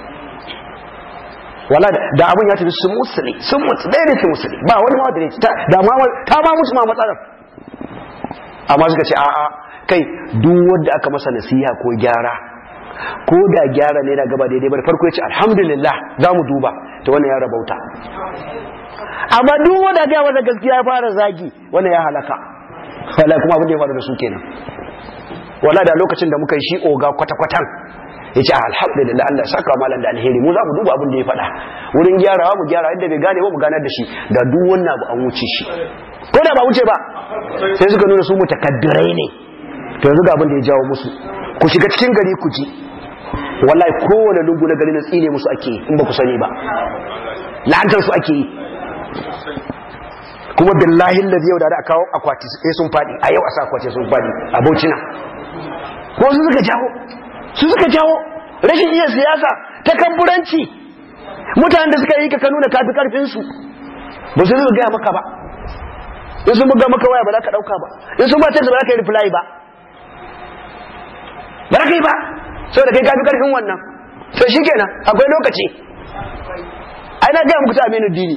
wala da abun ya tafi sun musuli sun mutu ɗaya da ke musuli ba wani ma da ne da ma ta ma musu ma matsalar amma suka ce a'a kai duk wanda aka masa nasiha ko gyara ko da gyara ne na gaba daidai ba da farko ya ce alhamdulillah za mu duba ta wannan ya rabauta amma duk wanda ga wanda gaskiya ya fara zagi wannan ya halaka wallahi kuma abin da ya faru da su kenan wallahi da lokacin da muka yi shi oga kwata-kwatan ya ce alhamdulillah Allah saka malam da alheri mu za mu duba abin da ya faɗa wurin gyarawa mu gyara yadda bai gane ba mu ganar da shi da duk wannan abu an wuce shi ko da ba wuce ba sai suka nuna su mutakaddirai ne to yanzu ga abin da ya jawo musu ku shiga cikin gari ku ji wallahi kowane lungu na gari na tsine musu ake yi in ba ku sani ba la'antar su ake yi kuma billahi lazi yau da da kawo akwati sai sun fadi a yau a sa akwati sun fadi a baucina ko su suka jawo su suka jawo rashin iya siyasa ta kamburanci mutanen da suka yi ka nuna kafi karfin su ba su gaya maka ba in sun buga maka waya ba za ka dauka ba in sun ba ta ba za ka yi reply ba ba za ka yi ba saboda kai kafi karfin wannan to shikenan akwai lokaci ai na gaya muku ta aminu dini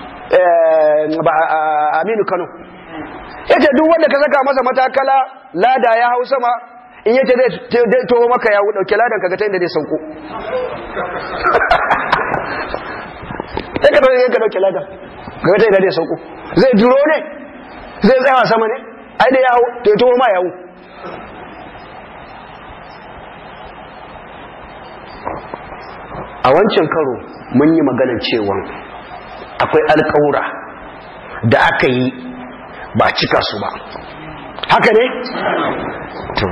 aminu kano yace duk wanda ka saka masa matakala lada ya hau sama in yace zai toho maka ya dauke ladan kaga ta inda zai sauko sai ka dauke ka dauke ladan kaga ta inda zai sauko zai duro ne zai tsaya sama ne ai da ya hau to ya toho ma ya hau a wancan karo mun yi maganar cewa akwai alƙawura da aka yi ba cika su ba haka ne? to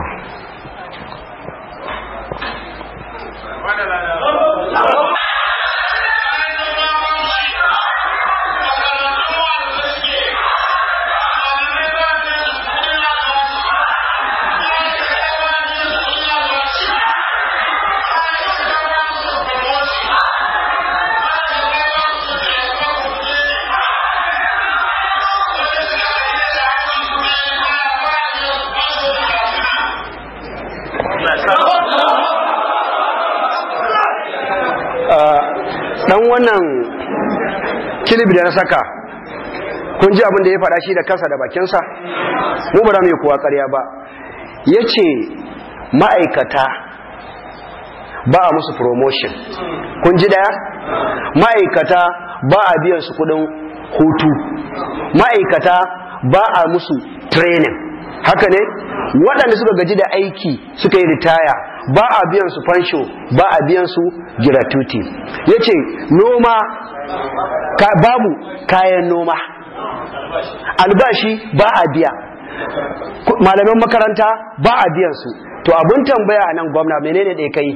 dan wannan kilibi da na saka kun ji abin da ya faɗa shi da kansa da bakinsa mu ba za mu yi kowa ƙarya ba ya ce ma'aikata ba a musu promotion kun ji daya ma'aikata ba a biyan su kudin hutu ma'aikata ba a musu training haka ne waɗanda suka gaji da aiki suka yi ritaya ba a biyan su fansho ba a biyan su gratuity ya ce noma ka, babu kayan noma albashi ba a biya malaman makaranta ba a biyan su to abun tambaya a nan gwamna menene da kai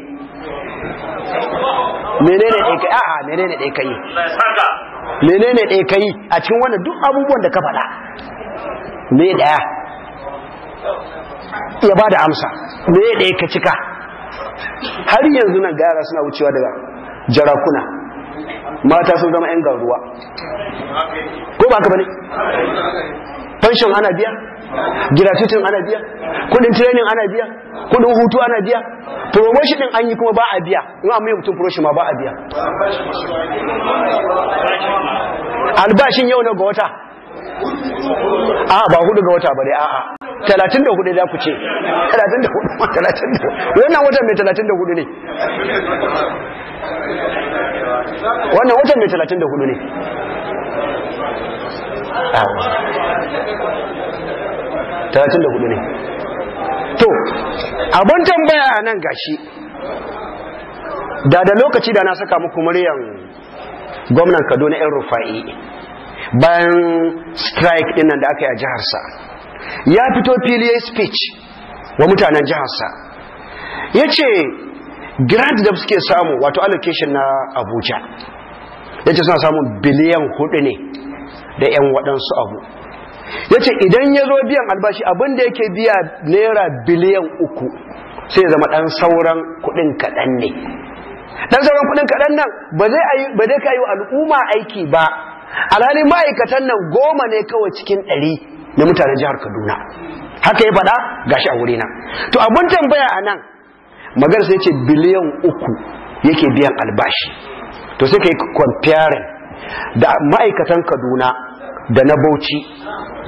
menene da kai a'a menene da kai menene da kai a cikin wannan duk abubuwan da ka faɗa me daya ya ba da amsa me ɗaya ka cika har yanzu nan gara suna wucewa daga jarakuna mata sun zama 'yan garuwa ko ba ka bane pension ana biya gratuitin ana biya kudin training ana biya kudin hutu ana biya promotion din an yi kuma ba a biya in an mai mutum promotion ma ba a biya albashin yau na ga wata a ba hudu ga wata ba dai a'a talatin da hudu za ku ce talatin da hudu talatin da hudu wannan watan mai talatin da hudu ne wannan watan mai talatin da hudu ne talatin da hudu ne to abin tambaya a nan gashi da da lokaci da na saka muku muryan gwamnan kaduna yan rufa'i bayan strike din nan da aka yi a jiharsa ya fito fili ya speech wa mutanen jiharsa ya ce grant da suke samu wato allocation na abuja ya ce suna samun biliyan hudu ne da 'yan waɗansu abu ya ce idan ya zo biyan albashi abinda yake biya naira biliyan uku sai ya zama ɗan sauran kuɗin kaɗan ne ɗan sauran kuɗin kaɗan nan ba zai ka yi wa al'umma aiki ba alhali ma'aikatan nan goma ne kawai cikin ɗari na mutanen jihar kaduna haka ya faɗa gashi a wurina to abin tambaya a nan magar sai ce biliyan uku yake biyan albashi to sai ka yi comparing da ma'aikatan kaduna da na bauchi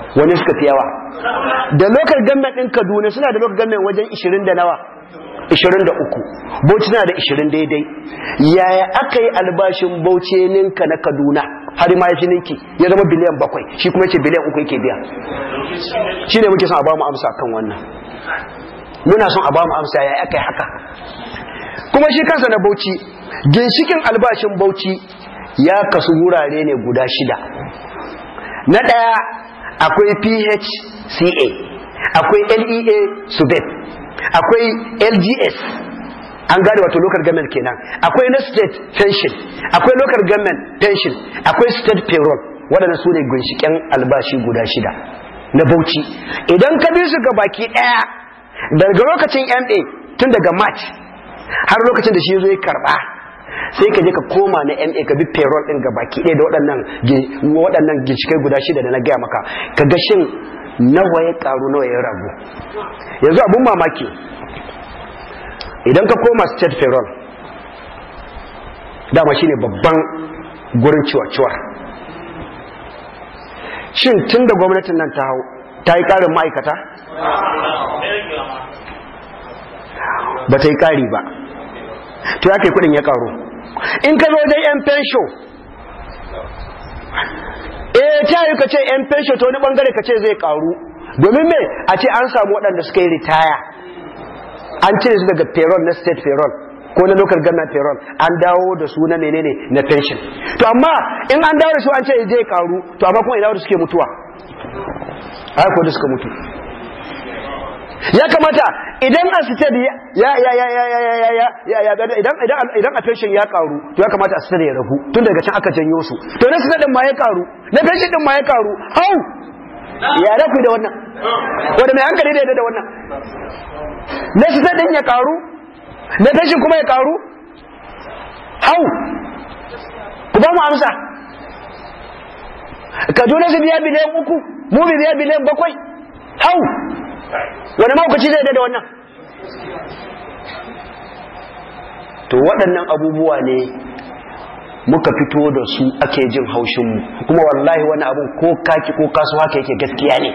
wani suka fi yawa da local government ɗin kaduna suna da local government wajen 20 da nawa 23 bauchi na da 20 daidai yaya aka yi albashin bauchi ninka na kaduna har ma ya fi ninki ya zama biliyan bakwai shi kuma ce biliyan uku yake biya shi ne muke son a ba mu amsa kan wannan muna son a ba mu amsa yaya aka yi haka kuma shi kansa na bauchi ginshikin albashin bauchi ya kasu wurare ne guda shida na ɗaya akwai phca akwai lea subeb akwai lgs an gane wato local government kenan akwai na state pension akwai local government pension akwai state payroll waɗanda su ne ginshiƙen albashi guda shida na bauchi idan ka bi su ga baki ɗaya daga lokacin ma tun daga march har lokacin da shi zo ya karɓa sai ka je ka koma na ma ka bi payroll ɗin ga baki ɗaya da waɗannan waɗannan ginshiƙai guda shida da na gaya maka ka ga shin nawa ya karu nawa ya ragu yanzu abun mamaki idan ka koma state payroll dama shine babban gurin ciwa-ciwa shin tun da gwamnatin nan ta hau ta yi karin ma'aikata ba ta yi kari ba to ya kai kudin ya karu in ka zo dai yan fensho eh ta yi ka ce yan fensho ta wani bangare ka ce zai karu domin me a ce an samu waɗanda suka yi ritaya an cire su daga payroll na state payroll ko na local government payroll an dawo da su na menene na pension to amma in an dawo da su an ce zai karu to amma kuma ina da suke mutuwa ai ko da suka mutu ya kamata idan a state ya ya ya ya ya ya ya ya ya idan idan idan a pension ya karu to ya kamata a state ya ragu tun daga can aka janyo su to na state din ma ya karu na pension din ma ya karu hau ya da ku da wannan wanda mai hankali da da wannan na state din ya karu na pension kuma ya karu hau ku ba mu amsa Kaduna su biya biliyan uku mu biya biliyan bakwai hau wani maukaci zai da wannan to waɗannan abubuwa ne muka fito da su ake jin haushinmu kuma wallahi wani abun ko kaki ko kasu haka yake gaskiya ne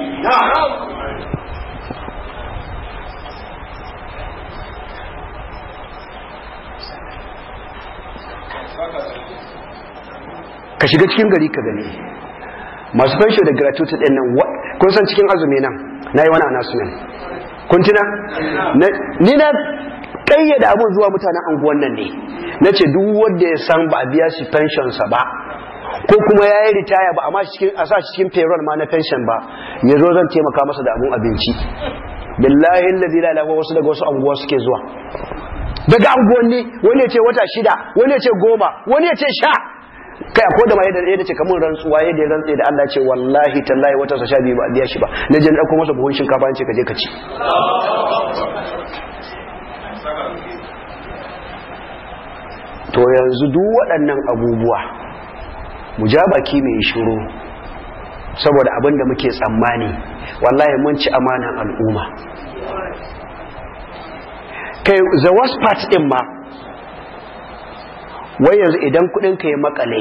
ka shiga cikin gari ka gani masu fansho da gratuity ɗin nan kun san cikin azumi nan na yi wani announcement kun tuna ni na kayyada abun zuwa mutanen anguwan nan ne na ce duk wanda ya san ba a biya shi pensionsa ba ko kuma ya yi ritaya ba amma a sa cikin payroll ma na pension ba ya zo zan taimaka masa da abun abinci billahi lalzi la ilaha wasu daga wasu anguwa suke zuwa daga anguwanni wani ya ce wata shida wani ya ce goma wani ya ce sha kai ko da ma yadda yadda ce kamar rantsuwa yadda ya rantsa da Allah ce wallahi tallahi wata sa sha biyu ba biya shi ba na je na dauko masa buhun shinkafa an ce ka je ka ci to yanzu duk waɗannan abubuwa mu ja baki mai shiru saboda abin da muke tsammani wallahi mun ci amanan al'umma kai the worst part din ma wai yanzu idan kudin ka ya makale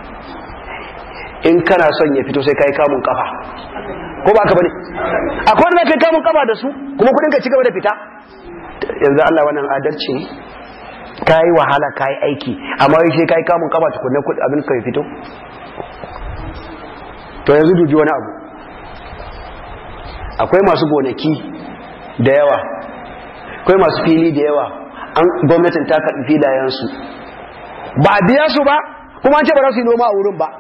in kana son ya fito sai kai kamun kafa ko ba ka bane akwai wanda kai kamun kafa da su kuma kudin ka ci gaba da fita yanzu Allah wannan adalci ne kai wahala kai aiki amma wai sai kai kamun kafa tukunna kudin abin ka ya fito to yanzu duji wani abu akwai masu gonaki da yawa akwai masu fili da yawa an gwamnatin ta karɓi filayensu ba a biya su ba kuma an ce ba za su yi noma a wurin ba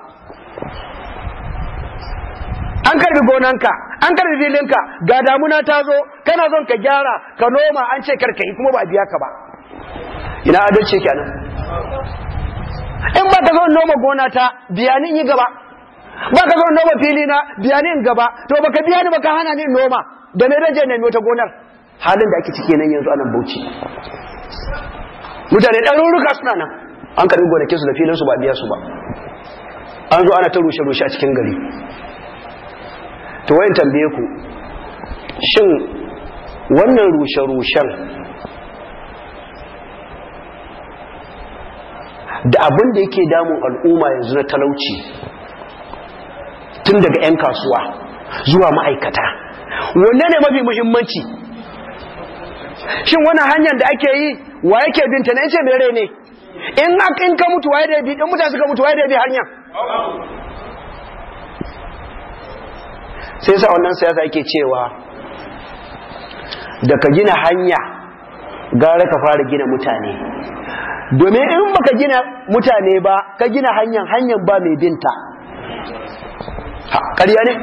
an karbi gonanka an karbi filinka ga damuna ta zo kana son ka gyara ka noma an ce karka yi kuma ba a biya ka ba ina adalci kenan in ba ka zo noma gona ta biya ni yi gaba ba ka zo noma fili na biya ni in gaba to baka biya ni baka hana ni noma da me rage nemi wata gonar halin da ake ciki nan yanzu anan bauchi mutane ɗaruruka suna nan an karbi gonakin su da filin su ba biya su ba an zo ana ta rushe-rushe a cikin gari to wayan tambaye ku shin wannan rushe-rushen da abin da yake damun al'umma yanzu na talauci tun daga 'yan kasuwa zuwa ma'aikata wanne ne mafi muhimmanci shin wannan hanyar da ake yi wa yake binta na yace mere ne in in ka mutu waye da bi in mutane suka mutu waye da bi hanyar sai sa wannan siyasa yake cewa da ka gina hanya gara ka fara gina mutane domin in baka gina mutane ba ka gina hanyar hanyar ba mai binta ƙarya ne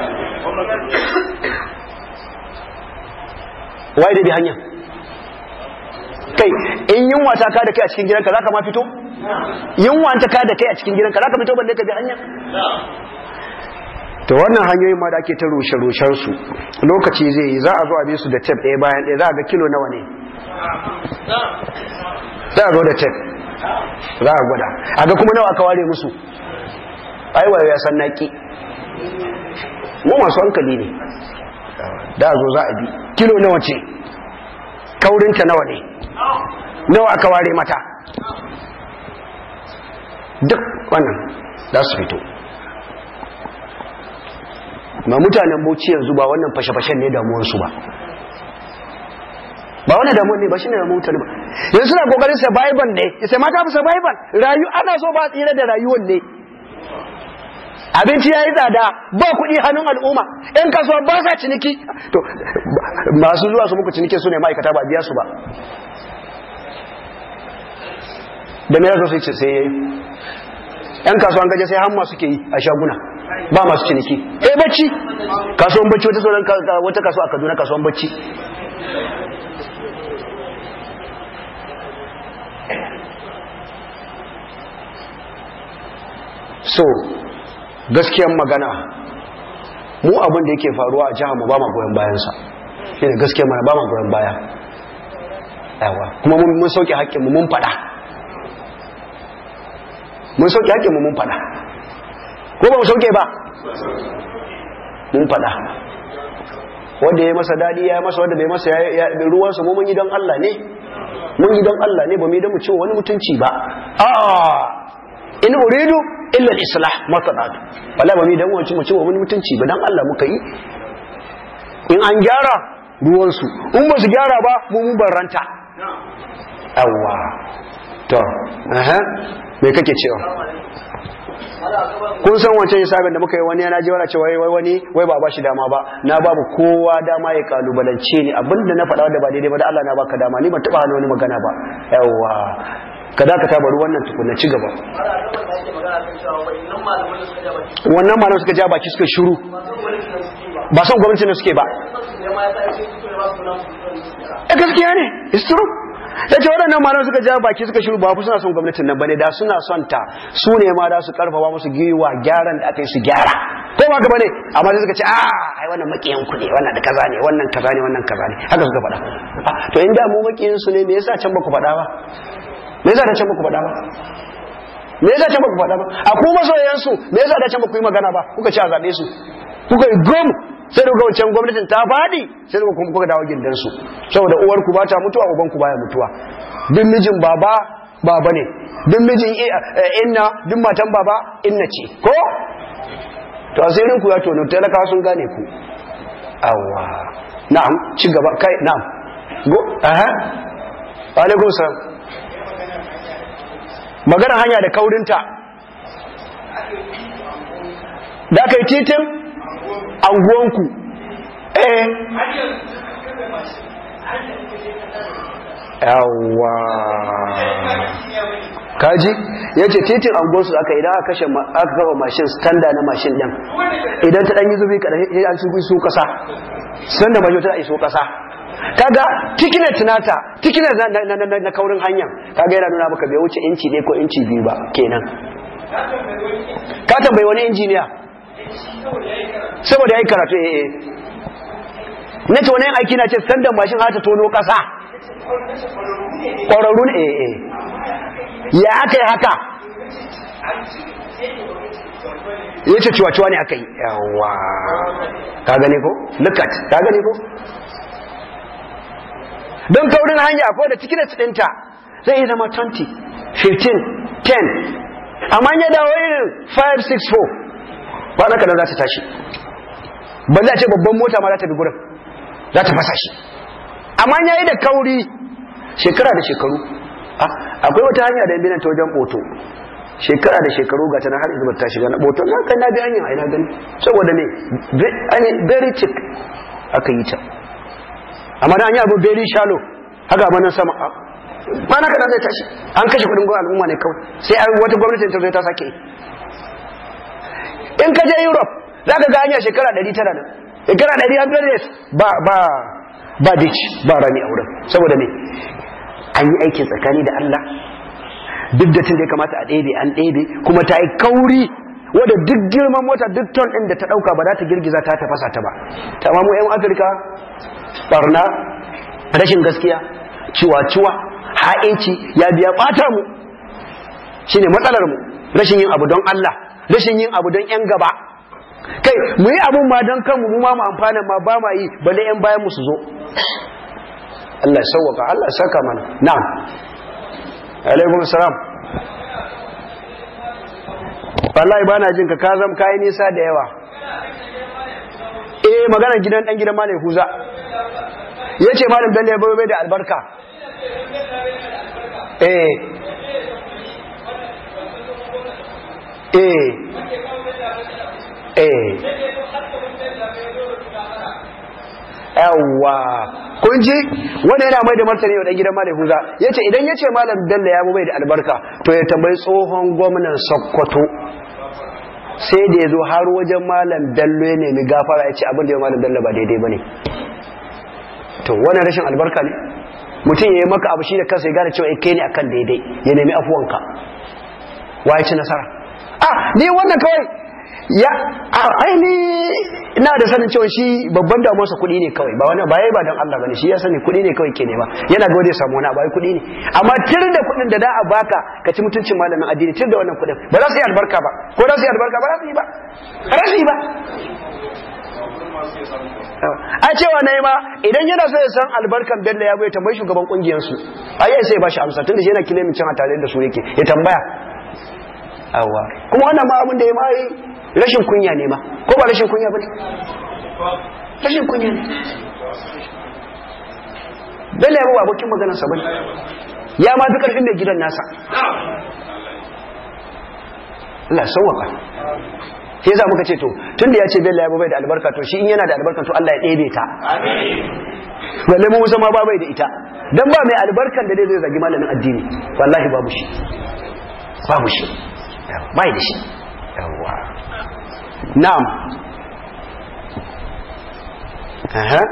waye da bi hanyar kai in yunwa ta ka da kai a cikin gidanka za ka ma fito yunwa ta ka da kai a cikin gidanka za ka fito balle ka bi hanyar to wannan hanyoyin ma da ake ta rushe-rushen su lokaci zai yi za a zo a bi su da tep ɗaya bayan ɗaya za a ga kilo nawa ne za a zo da tep za a gwada a ga kuma nawa aka ware musu aiwa ya san naki mu masu hankali ne da a zo za a bi kilo nawa ce kaurinta nawa ne nawa aka ware mata duk wannan za su fito ma mutanen bauchi yanzu ba wannan fashe-fashen ne damuwarsu ba ba wani damuwar ne ba shi ne damuwar mutane ba yanzu suna kokarin survival ne sai mata fi survival rayu ana so ba tsira da rayuwar ne abinci ya yi tsada ba kuɗi hannun al'umma yan kasuwa ba sa ciniki to masu zuwa su muku ciniki su ne ma'aikata ba biya su ba da me yasa sai sai yan kasuwan gaje sai hamma suke yi a shaguna ba masu ciniki eh bacci kasuwan bacci wata sauran wata kasuwa a Kaduna kasuwan bacci so gaskiyan magana mu abin da yake faruwa a jihar mu ba ma goyon bayansa shine gaskiyar mana ba ma goyon baya yawa kuma mun sauke haƙƙin mu mun faɗa mun sauke haƙƙin mu mun faɗa ko ba mu sauke ba mun faɗa wanda ya masa daɗi ya masa wanda bai masa ya ruwansa mu mun yi don Allah ne mun yi don Allah ne ba mu yi don mu ce wani mutunci ba a in uridu illa al-islah matsalat wala ba mu yi don wani mu ce wani mutunci ba dan Allah muka yi in an gyara ruwansu in ba su gyara ba mu mun barranta awwa to aha me kake cewa kun san wancan hisabin da muka yi wani yana ji wani cewa wai wani wai ba ba shi dama ba na babu kowa dama ya kalubalance ni abinda na faɗa da ba daidai ba da Allah na baka dama ni ban taɓa hana wani magana ba yawa ka dakata bari wannan tukunna ci gaba wannan malam suka ja baki suka shiru ba son gwamnati ne suke ba eh gaskiya ne it's true ya ce waɗannan malam suka ja baki suka shiru ba ku suna son gwamnatin nan bane da suna son ta su ne ma da su karfafa musu giwa gyaran da aka yi su gyara ko ba gaba ne amma sai suka ce a ai wannan makiyan ku ne wannan da kaza ne wannan kaza ne wannan kaza ne haka suka faɗa to in da mu makiyin su ne me yasa can ba ku faɗa ba me yasa da can ba ku faɗa ba me yasa can ba ku faɗa ba a ku masoyan su me yasa da can ba ku yi magana ba kuka ci a zaɓe su kuka yi gom sai da wancan gwamnatin ta faɗi sai da kuma kuka dawo gindansu saboda uwar ku ba ta mutuwa uban ku baya mutuwa duk mijin baba baba ne duk mijin inna duk matan baba inna ce ko to asirin ku ya tono talakawa sun gane ku awwa na'am ci gaba kai na'am go aha alaikum salam magana hanya da kaurinta da kai titin anguwanku eh yawa kaji ya ce titin anguwansu aka idan aka kashe aka kafa mashin standa na mashin ɗin idan ta ɗanyi zubi kaɗa ya an sun su ƙasa standa mashin ta iso ƙasa kaga tikinet nata tikinet na kaurin hanya kaga yana nuna maka bai wuce inci ne ko inci biyu ba kenan ka tambayi wani injiniya saboda ya yi karatu ya yi na ce wani yin aiki na ce sandan mashin hata tono ƙasa ƙwararru ne eh ya aka yi haka ya ce ciwa-ciwa ne aka yi yawa ka gane ko? lukat ka gane ko? don kaurin hanya ko da cikin ɗinta zai yi zama 20 15 10 amma ya dawo irin 5 6 4 kwana kadan za ta tashi balle a ce babban mota ma za ta bi gurin za ta fasa shi amma ya yi da kauri shekara da shekaru akwai wata hanya da binan ta wajen boto shekara da shekaru ga tana har izubar ta shiga na boto na kai na bi hanyar aina gani saboda ne very thick aka yi ta amma da an yi abu very shallow haka ba nan sama ba na kana zai tashi an kashe kudin gwamnati al'umma ne kawai sai wata gwamnati ta zo ta sake in ka je europe za ka ga hanya shekara 900 nan shekara 100 years ba ba ba ditch ba rami a wurin saboda ne an yi aikin tsakani da Allah duk da tun da ya kamata a ɗebe an ɗebe kuma ta yi kauri wadda duk girman mota duk ton ɗin da ta ɗauka ba za ta girgiza ta tafasa ta ba ta mu 'yan afirka barna rashin gaskiya ciwa-ciwa ha'inci ya biya ɓata mu shine matsalar mu rashin yin abu don Allah rashin yin abu don 'yan gaba kai mu yi abun ma don kanmu mu ma mu amfana ma ba ma yi balle 'yan bayan mu su zo Allah ya sauwaka Allah ya saka mana na'am alaikum salam wallahi bana jin ka ka zam kai nisa da yawa eh magana gidan dan gidan malai huza yace malam dalle bai bai da albarka eh eh eh yawwa kun ji wanda yana mai da martani wa dan gidan malam huza yace idan yace malam bello ya bai da albarka to ya tambayi tsohon gwamnan sokoto sai da ya zo har wajen malam bello ya nemi gafara ya ce abin da ya malam bello ba daidai ba ne to wannan rashin albarka ne mutum ya yi maka abu shi da kansa ya gane cewa kai ne akan daidai ya nemi afuwanka wa ya ci nasara ah ni wannan kawai ya aini ina da sanin cewa shi babban damuwarsa kuɗi ne kawai ba wani ba yayi ba don Allah bane shi ya sani kuɗi ne kawai ke nema yana ga wanda ya samu wani abu ai kuɗi ne amma tir da kuɗin da da a baka ka ci mutuncin malamin addini tir da wannan kuɗin ba za su yi albarka ba ko za su yi albarka ba za su yi ba ba za su yi ba a cewa na yi ma idan yana so ya san albarkan bello ya bai tambayi shugaban kungiyarsu a yi sai ba shi amsa tun da shi yana kilimin cin a tare da su yake ya tambaya awa kuma wannan ma abin da ya ma yi rashin kunya ne ma ko ba rashin kunya ba ne rashin kunya ne bello ya ba abokin maganarsa ba ya ma fi karfin mai gidan nasa Allah sauwaka sai za muka ce to tunda ya ce bello ya bai da albarka to shi in yana da albarka to Allah ya ɗebe ta balle mu musa ma ba bai da ita dan ba mai albarkan da zai zagi malamin addini wallahi babu shi babu shi bai da shi yawa na'am aha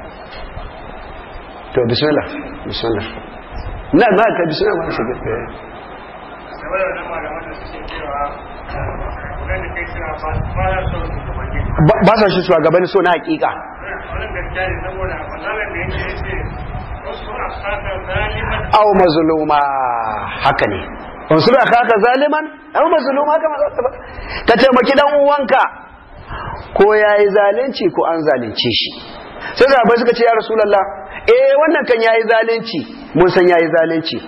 to bismillah bismillah na na ka bismillah ma shi ba sa shi shugabanni so na hakika aw mazluma haka ne wasu da kaka zaliman aw mazluma haka ma ba ka taimaki dan uwanka ko yayi zalunci ko an zalunce shi sai sahabbai suka ce ya rasulullah eh wannan kan yayi zalunci mun san yayi zalunci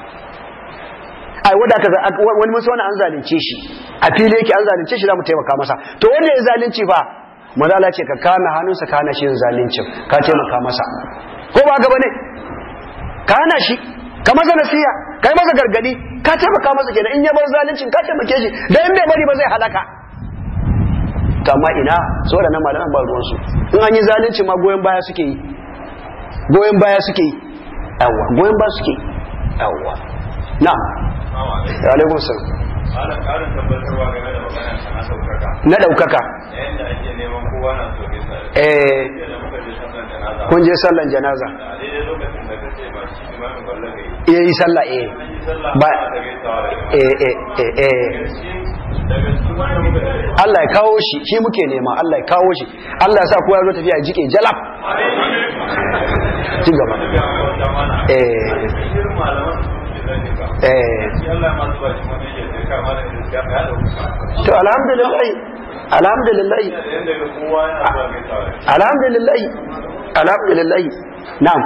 ai wanda ka wani musu wani an zalunce shi a fili yake an zalunce shi za mu taimaka masa to wanda ya zalunci fa mazala ce ka kana hannunsa ka hana shi yin zaluncin ka taimaka masa ko ba ka bane ka hana shi ka masa nasiya ka yi masa gargadi ka taimaka masa kenan in ya bar zaluncin ka taimake shi da in bai bari ba zai halaka to amma ina so da nan malaman ba ruwan su in an yi zalunci ma goyon baya suke yi goyon baya suke yi yawa goyon baya suke yi yawa na'am wa alaikum salam Malam ƙarin tabbatarwa game da magana ta na ɗaukaka. na ɗaukaka Yayin da ake neman kowa na so ne sa. eh Jiya da muka je sallan janaza. kun je sallan janaza A daidai lokacin da ka ce ba shi imamin balla gai. eh yi sallah eh An yi sallah ba ana ta gaisawa da jama'a. eh eh eh eh Daga cikin daga cikin wanda muka je. Allah ya kawo shi shi muke nema Allah ya kawo shi Allah ya sa kowa ya zo tafiya ya jike jalab ci gaba Wani bai wata mana. eh Cikin malaman su ke zane ka. eh Shi Allah ma zuba shi wani yake sai kama da gaskiya ya ɗauka. to alhamdulillah alhamdulillah Yanda ga kowa yana zuwa gaisawa da shi. alhamdulillah alhamdulillah na'am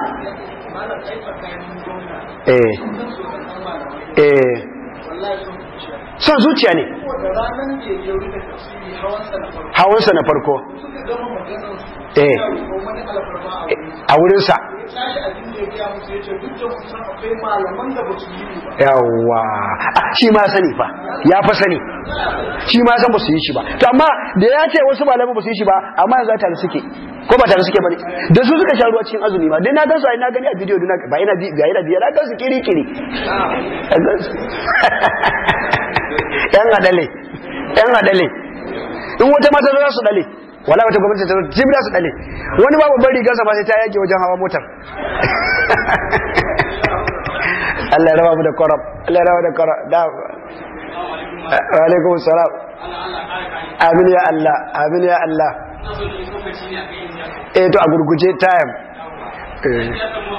eh eh son zuciya ne saboda ranar da ya rufe tafsiri hawansa na farko hawansa na farko suka gama maganar su Eh. ya roƙo wani alfarma a wuri a wurinsa ya tashi abin da ya gaya musu ya ce duk da kun san akwai malaman da ba su yi ni ba yawa Ah, shi ma sani fa ya fa sani shi ma san ba su yi shi ba to amma da ya ce wasu malaman ba su yi shi ba amma yanzu tare suke ko ba tare suke bane da su suka sha ruwa cikin azumi ma dai na gan su ai na gani a bidiyo duna ba ina bi ga ina biya na gan su kiri kiri yan adale yan adale in wata mata za su dale wala wata gwamnati ta jibi za su dale wani babu bari rigarsa ba sai ta yage wajen hawa motar Allah ya raba mu da korab Allah ya raba da korab da wa alaikum salam amin ya Allah amin ya Allah eh to a gurguje time eh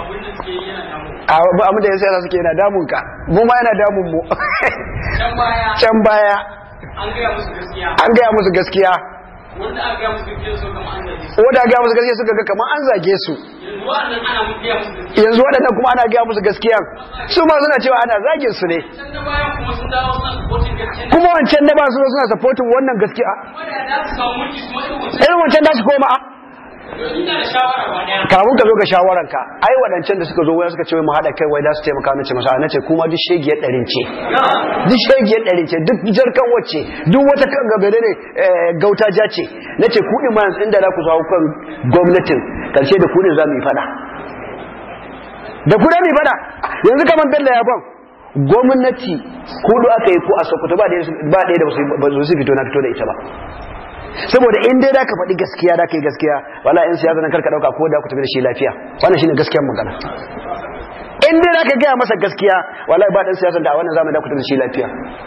a mu da yasa suke yana damun ka mu ma yana damun mu can baya can baya an gaya musu gaskiya an gaya musu gaskiya wanda aka gaya musu gaskiya so kamar an zage su wanda gaya musu gaskiya suka ga kamar an zage su yanzu wa'annan ana mun gaya musu gaskiya yanzu waɗannan kuma ana gaya musu gaskiya su ma suna cewa ana zagin su ne can da baya kuma sun dawo suna supporting gaskiya kuma wancan da ba su suna supporting wannan gaskiya wanda da su samu mulki su mai wancan irin wancan da su koma a ina da shawara ba daya kamun ka zo ga shawaranka ai waɗancan da suka zo waya suka ce wai mu haɗa kai wai za su taimaka na ce masa na ce kuma duk shegiyar ɗarin ce duk shegiyar ɗarin ce duk jarkan wacce duk wata kan gabere ne eh, gauta ja ce na ce kuɗin ma yanzu inda za ku zawo kan gwamnatin ƙarshe da kuɗin za mu yi faɗa da kuɗin mu yi faɗa yanzu kamar bello ya ban gwamnati kudu aka yi ko a sokoto ba ɗaya ba ɗaya da ba su- ba su fito na fito da ita ba saboda in dai da ka faɗi gaskiya da ka yi gaskiya wala in siyasa nan karka ɗauka ko da ku tafi da shi lafiya wannan shine gaskiyar magana in dai da ka gaya masa gaskiya wala ba ɗan siyasa da a wannan zamani da ku tafi da shi lafiya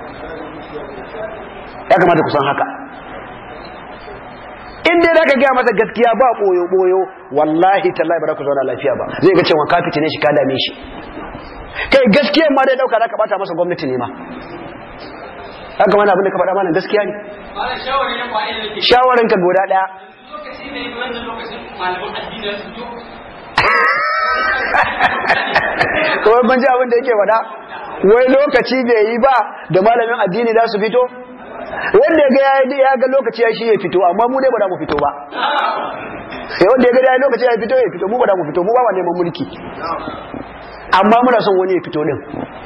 ya kamata ku san haka in dai da ka gaya masa gaskiya ba ɓoyo ɓoyo wallahi tallahi ba za ku zauna lafiya ba zai ga cewa ka fitine shi ka dame shi kai gaskiyar ma dai ɗauka za ka ɓata masa gwamnati ne ma haka mana abin da ka faɗa mana gaskiya ne ba da shawari na kwaye da nake shawaranka guda ɗaya lokaci ne wannan lokacin malaman addini su jo kawai ban ji abin da yake faɗa wai lokaci bai yi ba da malamin addini za su fito wanda ya ga ya ya ga lokaci ya shi ya fito amma mu dai ba za mu fito ba sai wanda ya ga ya lokaci ya fito ya fito mu ba za mu fito mu ba wa neman mulki amma muna son wani ya fito din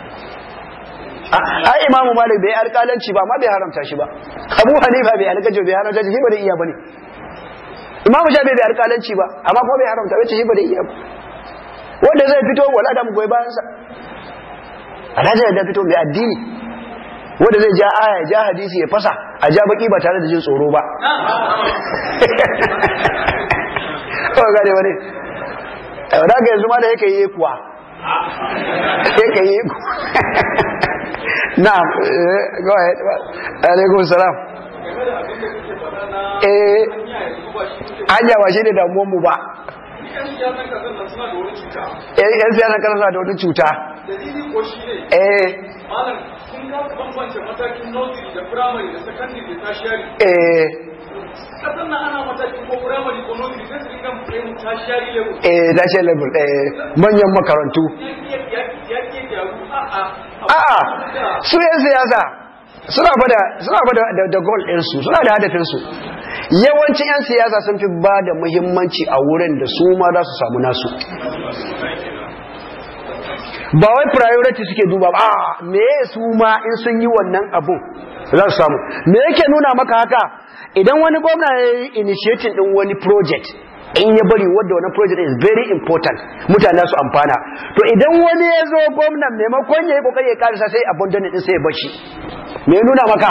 ai imamu malik bai alƙalanci ba amma bai haramta shi ba abu hanifa bai alƙalanci bai haramta shi ba da iya bane imamu shafi bai alƙalanci ba amma kuma bai haramta wace shi ba da iya ba wanda zai fito wala da mu goyi bayan sa alhaji da fito mai addini wanda zai ja aya ja hadisi ya fasa a ja baki ba tare da jin tsoro ba kawai gane wani da ga yanzu ma da yake yi kuwa yake yi kuwa na go ahead alaikum salam eh hanya ba shi ne damuwan mu ba eh yan siyasan kasar suna da wani cuta dalili ko shi ne eh malam kun ga bambance matakin nursery da primary da secondary da tertiary eh kasan nan ana matakin ko primary ko nursery sai su dinga kai mu tertiary level eh national level eh manyan makarantu ya ya ya ke gyaru a a a'a su yan siyasa suna bada suna bada da, da goal din su suna da hadafin su yawancin yan siyasa sun fi ba da muhimmanci a wurin da su ma za su samu nasu ba wai priority suke duba ba a me su ma in sun yi wannan abun za su samu me yake nuna maka haka idan wani gwamna ya yi initiating din wani project in ya bari wadda wani project is very important mutane su amfana to idan wani ya zo gwamnan maimakon ya yi kokari ya karisa sai abandon din sai ya bashi me ya nuna maka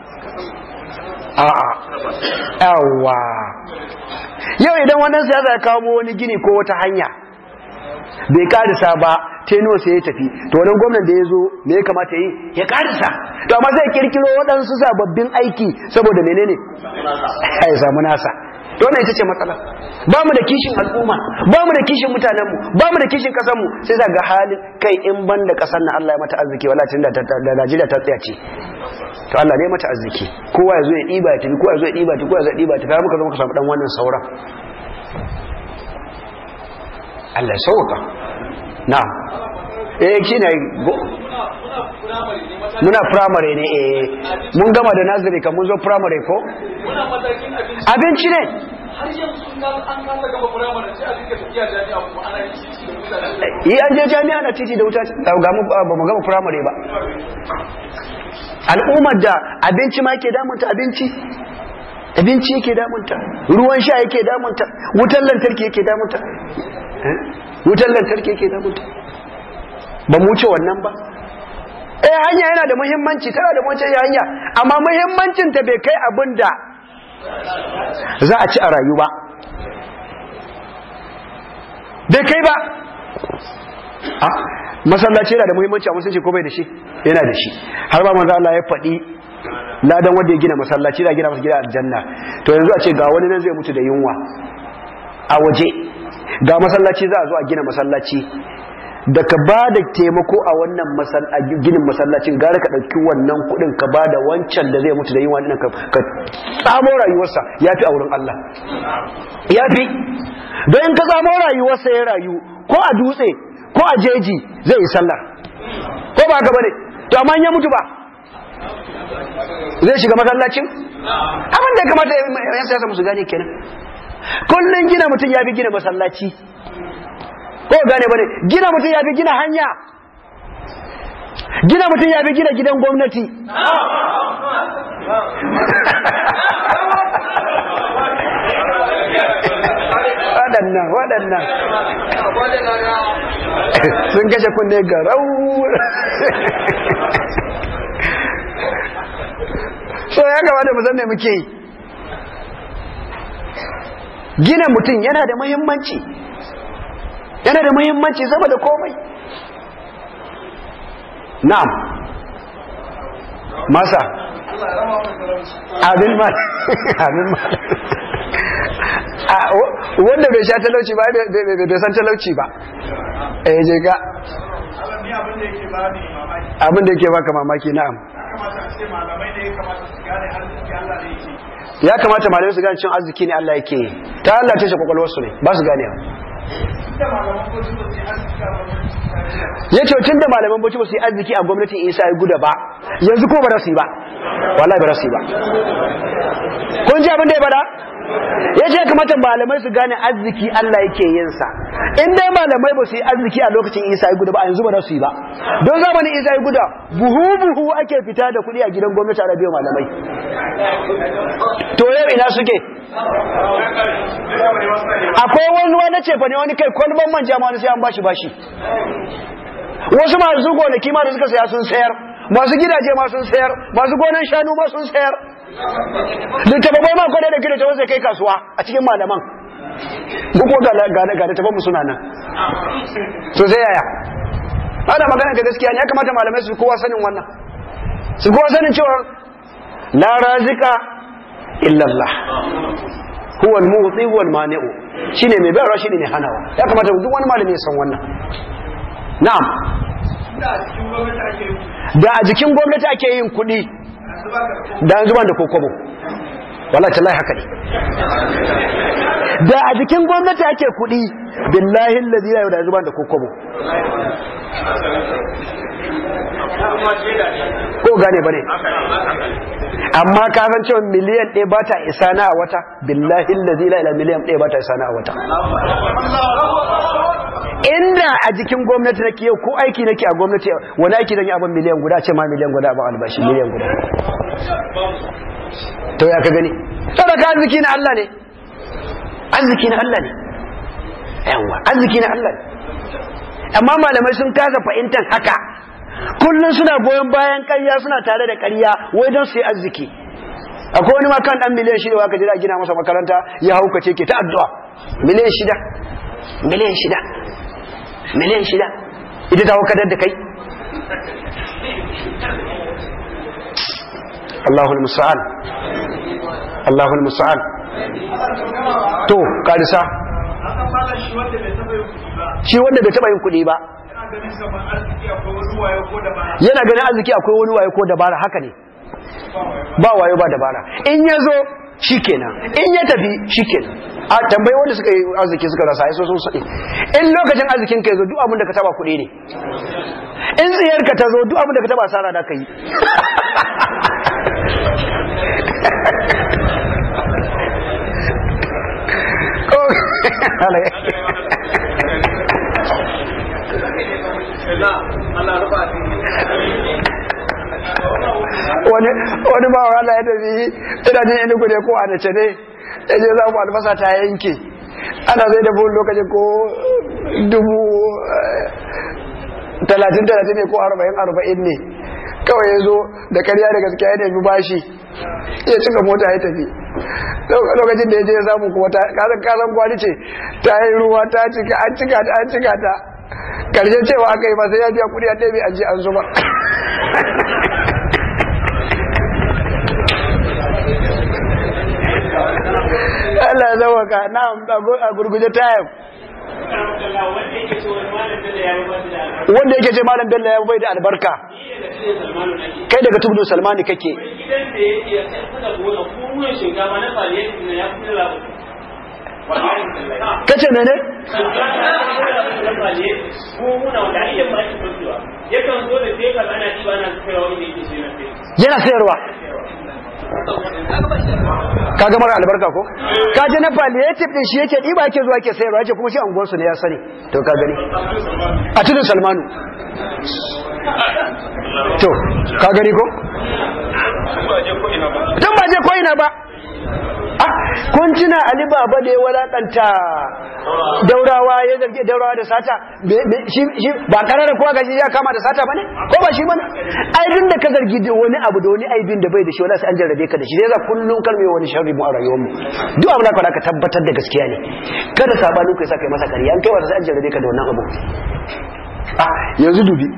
a'a yawa yau idan wannan siyasa ya kawo wani gini ko wata hanya bai karisa ba teno sai ya tafi to wannan gwamnan da ya zo me ya kamata yi ya karisa to amma zai kirkiro waɗansu sababbin aiki saboda menene ya samu nasa to wannan ita ce matsala ba mu da kishin al'umma ba mu da kishin mutanenmu ba mu da kishin ƙasarmu sai za ga halin kai in ban da ƙasar na Allah ya mata arziki wala tun da da Najeriya ta tsaya ce to Allah ne mata arziki kowa ya zo ya ɗiba ya tafi kowa ya zo ya ɗiba ya tafi kowa ya zo ya ɗiba ya tafi har muka zo muka samu dan wannan sauran Allah ya sauka na'am eh shine go muna muna firamare ne mataki muna primary ne eh mun gama da nazari kan mun zo primary ko muna matakin abinci abinci ne har yanzu sun kasa an kasa gama firamare sai a dinga tafiya jami'a kuma ana yin titi da mutane yi an je jami'a na titi da wuta ga mu ba mu gama primary ba al'ummar da abinci ma yake damunta abinci abinci yake damunta ruwan sha yake damunta wutar lantarki yake damunta Eh? wutar lantarki yake damunta ba mu wuce wannan ba eh hanya yana da muhimmanci tana da wancan hanya amma muhimmancin ta bai kai abin da za a ci a rayu ba bai kai ba a masallaci yana da muhimmanci a musulunci ko bai da shi yana da shi har ba manzo Allah ya faɗi ladan wanda ya gina masallaci da gina masa gida aljanna to yanzu a ce ga wani nan zai mutu da yunwa a waje ga masallaci za a zo a gina masallaci da ka ba da taimako a wannan masal- a ginin masallacin gara ka ɗauki wannan kuɗin ka ba da wancan da zai mutu da yunwa ɗin ka ka tsamo rayuwarsa ya fi a wurin Allah ya fi don in ka tsamo rayuwarsa ya rayu ko a dutse ko a jeji zai yi sallah ko ba haka bane to amma in ya mutu ba zai shiga masallacin abin da ya kamata yan siyasa musu gane kenan kullum gina mutum ya fi gina masallaci ko gane bane gina mutum ya fi gina hanya gina mutum ya fi gina gidan gwamnati waɗannan waɗannan sun kashe kunne ga rau so ya kamata mu san me muke yi gina mutum yana da muhimmanci yana da muhimmanci saboda komai na'am masa abin ma abin ma a w- wanda bai sha talauci ba bai- bai bai san talauci ba eh je ga Allah ni abin da yake ba ni mamaki abin da yake baka mamaki na'am ya kamata a ce malamai ne ya kamata su gane arziki Allah ne yake ya kamata malamai su gane cin arziki ne Allah yake yi. ta Allah ta shi kwakwalwarsu ne ba su gane da malaman ko su ba su yi arziki a gwamnati ya ce tun da malaman bauchi ba su yi arziki a gwamnatin isa ya guda ba yanzu ko ba za su yi ba wallahi ba za su yi ba kun ji abin da ya bada ya ce ya kamata malamai su gane arziki Allah yake yin sa in dai malamai ba su yi arziki a lokacin isa ya guda ba a yanzu ba za su yi ba don zamanin isa ya guda buhu buhu ake fita da kuɗi a gidan gwamnati a biyan malamai to yau ina suke akwai wani wani cefa ne wani kai kwalban manja ma wani sai an bashi bashi wasu masu gonaki ma da suka saya sun sayar masu gidaje ma sun sayar masu gonan shanu ma sun sayar littattafai ma kwadai da kira ta kai kasuwa a cikin malaman duk ko ga ga ga littattafan mu suna nan to sai yaya ana magana da gaskiya ne ya kamata malamai su kowa sanin wannan su kowa sanin cewa la razika illa Allah huwa al-mu'ti huwa al-mani'u shine mai bayarwa shine mai hanawa ya kamata duk wani malami ya san wannan na'am da a cikin gwamnati ake yi da a jikin gwamnati ake yin kuɗi yanzu ba ka da an zuba da kokobo wallahi tallahi haka ne da a jikin gwamnati ake kuɗi billahi allazi la da zuba da kokobo ko gane bane amma ka san cewa miliyan ɗaya ba ta isa na a wata billahi allazi la ilaha miliyan ɗaya ba ta isa na a wata inda a jikin gwamnati nake yau ko aiki nake a gwamnati wani aiki zan yi abin miliyan guda ce ma miliyan guda ba albashi miliyan guda to ya ka gani sadaka arziki na Allah ne arziki na Allah ne yawa arziki na Allah ne amma malamai sun kasa fahimtar haka kullum suna goyon bayan ƙarya suna tare da ƙarya wai don su yi arziki akwai wani ma kan dan miliyan shida waka jira gina masa makaranta ya haukace ke ta addu'a miliyan shida miliyan shida miliyan shida ita ta haukatar da kai Allahul musa'an Allahul musa'an to karisa an san malam shi wanda bai taɓa yin kuɗi ba shi wanda bai taba yin kuɗi ba yana ganin kamar arziki akwai wani wayo ko da bara yana ganin arziki akwai wani wayo ko dabara haka ne ba wayo ba dabara in ya zo shikenan in ya tafi shikenan a tambayi wanda suka yi arziki suka rasa yaso sun sani in lokacin arzikin ka yazo duk abin da ka taba kuɗi ne in tsiyarka ta zo duk abin da ka taba asara da ka yi wani wani ba wa Allah ya tafi ina jin ina ku ne ko a nace ne ya je za mu albasa ta yanke ana zai da buhun lokaci ko dubu eh, talatin talatin ne ko arba'in arba'in ne kawai ya zo da karya da gaskiya ya nemi bashi ya cika mota ya tafi lokacin da ya je ya samu kuma ta kasan kasan kwali ce ta yi ruwa ta cika an cika ta an cika ta karshen cewa aka yi ba sai ya biya kudi a ɗebe an je an zuba Allah ya zama ka na a gurguje tayam wanda yake ce malam bello ya bai da albarka kai daga tubdu salmani kake gidan da ya iya kuka gona ko ruwan shinkafa na faliyar na ya fi labu kace mene yakan zo da tekar ana ɗiba ana kaiwa wanda yake sai na sai yana sayarwa kaga mara albarka ko ka je na palliative din shi yake diba yake zuwa yake sayarwa yake kuma shi anguwar su ne ya sani to ka gani a tudun salmanu to ka gani ko tun ba je ko ina ba ah kun tuna ali baba da ya walakanta daurawa ya zargi daurawa da sata be- be- shi shi ba karara kowa gashi ya kama da sata bane ko ba shi bane ai din da ka zargi da wani abu da wani aibin da bai da shi wala sai an jarrabe ka da shi sai za kullun kalme wani sharri mu a rayuwar mu duk abin da ka ka tabbatar da gaskiya ne kada sabanin kai sa kai masa ƙarya an kai wata sai an jarrabe ka da wannan abu ah yanzu dubi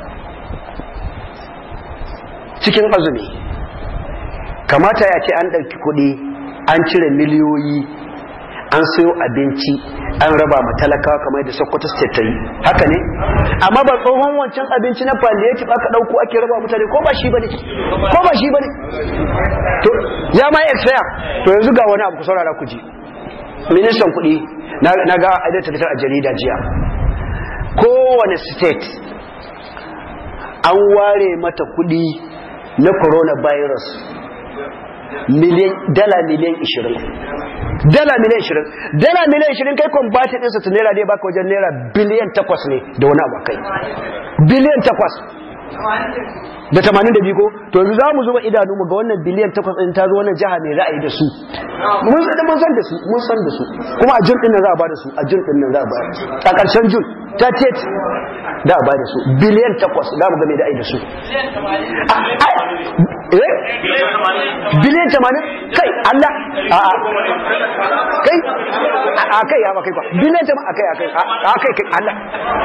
cikin azumi kamata ya ce an ɗauki kuɗi an cire miliyoyi an sayo abinci an raba ma talakawa kamar yadda sokoto state ta yi haka ne amma ba tsohon wancan abinci na palliative aka ɗauko ake raba mutane ko ba shi bane ko ba shi bane to ya ma expire to yanzu ga wani abu ku saurara ku ji ministan kuɗi na na ga a ta fitar a jarida jiya kowane state an ware mata kuɗi na coronavirus miliyan dala miliyan 20 dala miliyan 20 dala miliyan 20 kai kwambatin ɗinsa su naira dai baka wajen naira biliyan 8 ne da wani abu kai biliyan 8 da 82 ko to yanzu za mu zuba idanu mu ga wannan biliyan 8 ɗin ta zo wannan jiha mai ra'ayi da su mun san mun san da su mun san da su kuma a jun ɗin nan za a ba da su a jun ɗin nan za a ba a ƙarshen jun ta ce da a ba da su biliyan 8 za mu ga mai ra'ayi da su Ah, ah, eh? biliyan tamanin kai Allah a a kai a kai ya ba kai kwa biliyan tamanin a kai a kai a kai kai Allah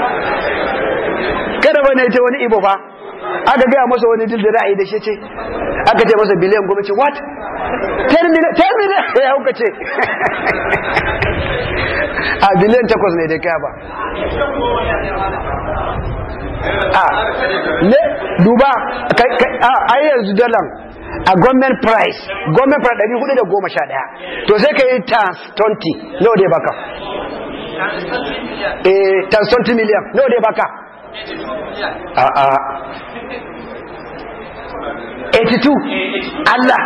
kada bane ce wani ibo fa aka gaya masa wani dil da ra'ayi da shi ce aka ce masa biliyan goma ce what 10 million 10 million ya hauka ce a biliyan takwas ne dai kaya ba a ne duba kai kai a ai yanzu dalan a government price government price 411 to sai ka yi times 20 nawa dai baka eh times 20 million nawa dai baka a a 82 Allah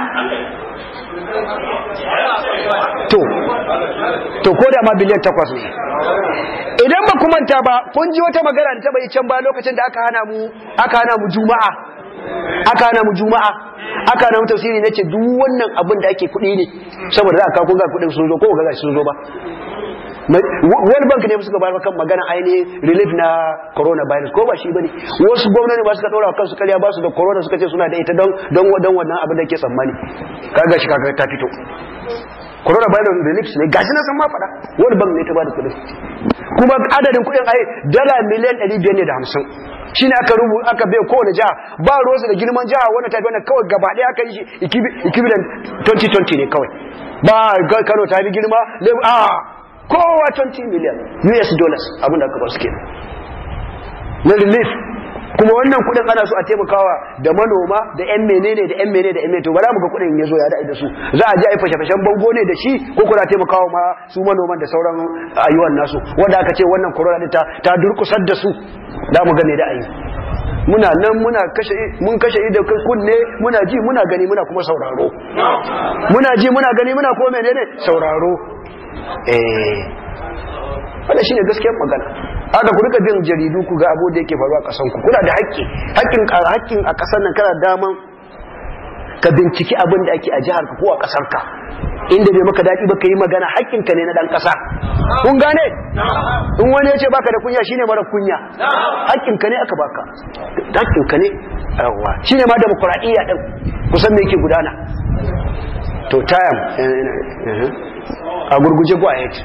to to ko da ma biliyan takwas ne idan ba ku manta ba kun ji wata magana da ta bai can ba lokacin da aka hana mu aka hana mu juma'a aka hana mu juma'a aka hana mu tafsiri nace duk wannan abin da ake kuɗi ne saboda za a kawo kun ga kuɗin sun zo ko ga sun zo ba World Bank ne suka bayar kan magana ainihin relief na coronavirus ko ba shi bane wasu gwamnati ba suka dora wa kansu karya ba su da corona suka ce suna da ita don don don wannan abin da ke tsammani kaga shi kaga ta fito coronavirus relief ne gashi na san ma faɗa World Bank ne ta bada kuɗin kuma adadin kuɗin ai dala miliyan 500 ne da 50 shine aka rubu aka bai kowane jiha ba ruwansu da girman jiha wannan tafi wannan kawai gaba ɗaya aka yi shi equivalent 2020 ne kawai ba Kano ta bi girma a kowa 20 million US dollars abin da aka ba su ke na relief kuma wannan kudin ana so a taimakawa da manoma da yan menene da yan menene da yan menene to ba za mu ga kudin ya zo ya da'i da su za a je a yi fashe-fashen bango ne da shi ko kuna taimakawa ma su manoman da sauran ayyuan nasu wanda aka ce wannan corona ta ta durkusar da su za mu ga me da ayi muna nan muna kashe mun kashe ido kunne muna ji muna gani muna kuma sauraro muna ji muna gani muna kuma menene sauraro eh wannan shine gaskiyar magana haka ku rika bin jaridu ku ga abu da yake faruwa a kasan ku kuna da haƙƙi haƙƙin haƙƙin a kasan nan kana daman ka binciki abin da ake a jihar ka ko a kasar ka inda bai maka daɗi ba ka yi magana haƙƙinka ne na ɗan ƙasa kun gane in wani ya ce baka da kunya shine mara kunya haƙƙinka ne aka baka haƙƙinka ne yawa shine ma demokuraɗiyya ɗin kusan me yake gudana to tayam a gurguje go ahead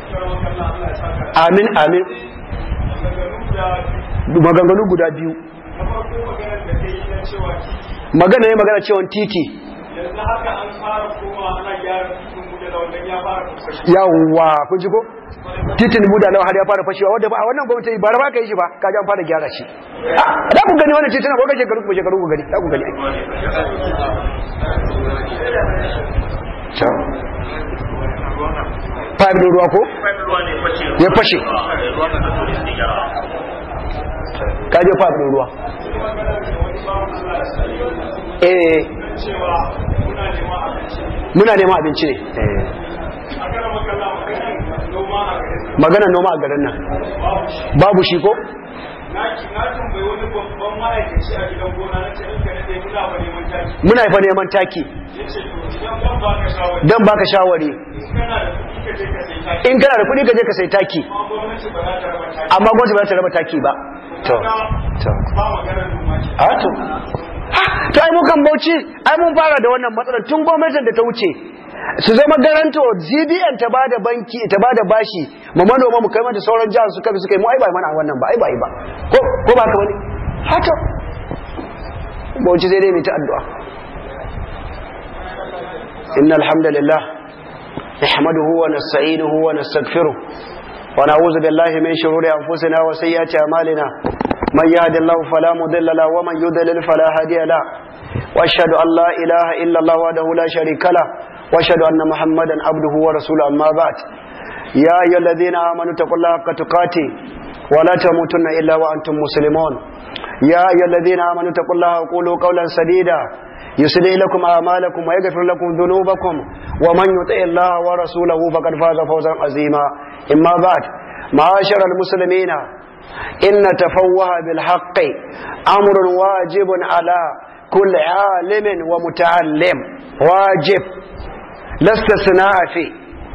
amin amin maganganu guda biyu magana ne magana cewa titi yanzu haka an fara koma ana gyara cikin mu da wannan ya fara fashe yawwa kun ji ko titin buda nawa har ya fara fashewa wanda ba a wannan gwamnati ba ba ka yi shi ba ka ji an fara gyara shi Ah, da ku gani wannan titin ko ka shekaru ku shekaru ku gani da ku gani Ciao. Pipe din ruwa ko? Ya fashe. Ka je pipe din ruwa. Eh, cewa muna neman abinci muna neman abinci ne. Eh. a kana makalla maganin noma a garin Maganar noma a garin nan. babu shi Babu shi ko? na ki na tambayi wani babban ma'aikaci a gidan gona na ce in ka nade muna ba neman taki Muna fa neman taki. ya ce to idan ban baka shawari Dan baka shawari. in kana da kuɗi ka je ka In kana da kuɗi ka je ka sai sai taki taki. amma gwamnati ba Amma gwamnati ba za ta raba taki za ta raba taki ba. To. To. ba maganar noma ce A to. Ha, to ai mu kan Bauchi, ai mun fara da wannan matsalar tun gwamnatin da ta wuce. Su zama garanto CBN ta bada banki ta bada bashi ma manoma mu kai mata sauran jihar su kabi suka yi mu ai ba mana wannan ba ai ba ai ba. Ko ko ba ka bane? Ha to. Bauchi sai dai mu ta addu'a. Innal hamdalillah نحمده ونستعينه ونستغفره ونعوذ بالله من شرور أنفسنا وسيئات أعمالنا من يهد الله فلا مضل له ومن يضلل فلا هادي له وأشهد أن لا إله إلا الله وحده لا شريك له وأشهد أن محمدا عبده ورسوله أما بعد يا أيها الذين آمنوا اتقوا الله حق تقاته ولا تموتن إلا وأنتم مسلمون يا أيها الذين آمنوا اتقوا الله وقولوا قولا سديدا يصلح لكم أعمالكم ويغفر لكم ذنوبكم ومن يطع الله ورسوله فقد فاز فوزا عظيما إما بعد معاشر المسلمين إن تفوه بالحق أمر واجب على كل عالم ومتعلم واجب لا استثناء فيه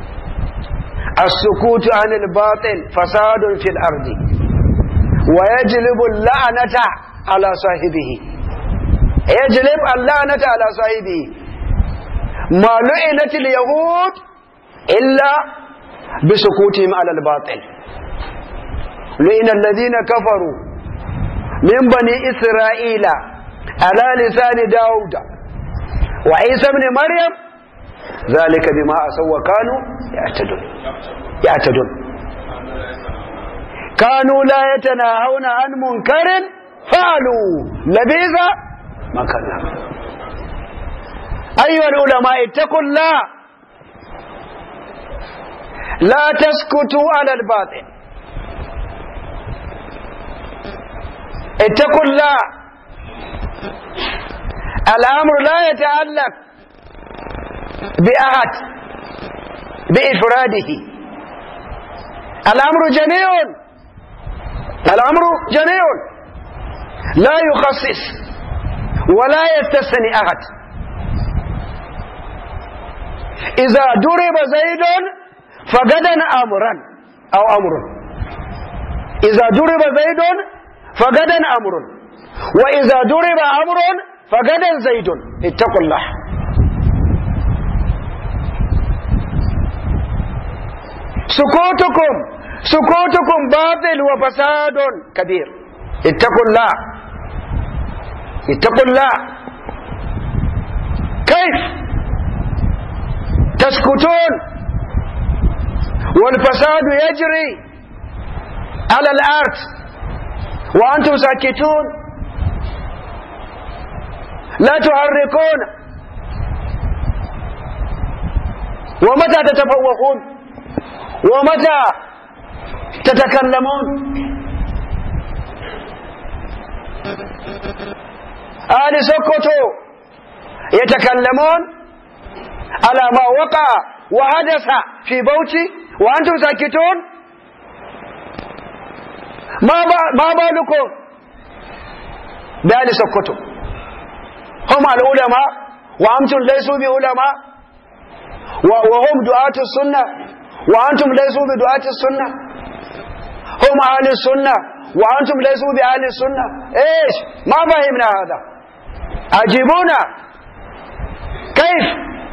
السكوت عن الباطل فساد في الأرض ويجلب اللعنة على صاحبه يجلب اللعنة على صاحبه ما لعنت اليهود إلا بسكوتهم على الباطل لئن الذين كفروا من بني إسرائيل على لسان داود وعيسى بن مريم ذلك بما أسوا وكانوا يعتدون يعتدون كانوا لا يتناهون عن منكر فعلوا لبيذ ما كان يعمل أيها العلماء اتقوا الله لا تسكتوا على الباطل اتقوا الله الأمر لا يتعلق بأحد بإفراده الأمر جميع الأمر جميع لا يخصص ولا يستثني أحد إذا ضرب زيد فغدا أمرا أو أمر إذا ضرب زيد فغدا أمر وإذا ضرب أمر فغدا زيد اتقوا الله سكوتكم سكوتكم باطل وفساد كبير اتقوا الله اتقوا الله كيف تسكتون والفساد يجري على الارض وانتم ساكتون لا تحركون ومتى تتفوقون ومتى تتكلمون أهل سكوتو يتكلمون على ما وقع وحدث في بوتي وأنتم ساكتون ما ما بالكم بأهل سكوتو هم العلماء وأنتم ليسوا بعلماء وهم دعاة السنة وأنتم ليسوا بدعاة السنة هم أهل السنة وأنتم ليسوا بأهل السنة إيش ما فهمنا هذا أجيبونا كيف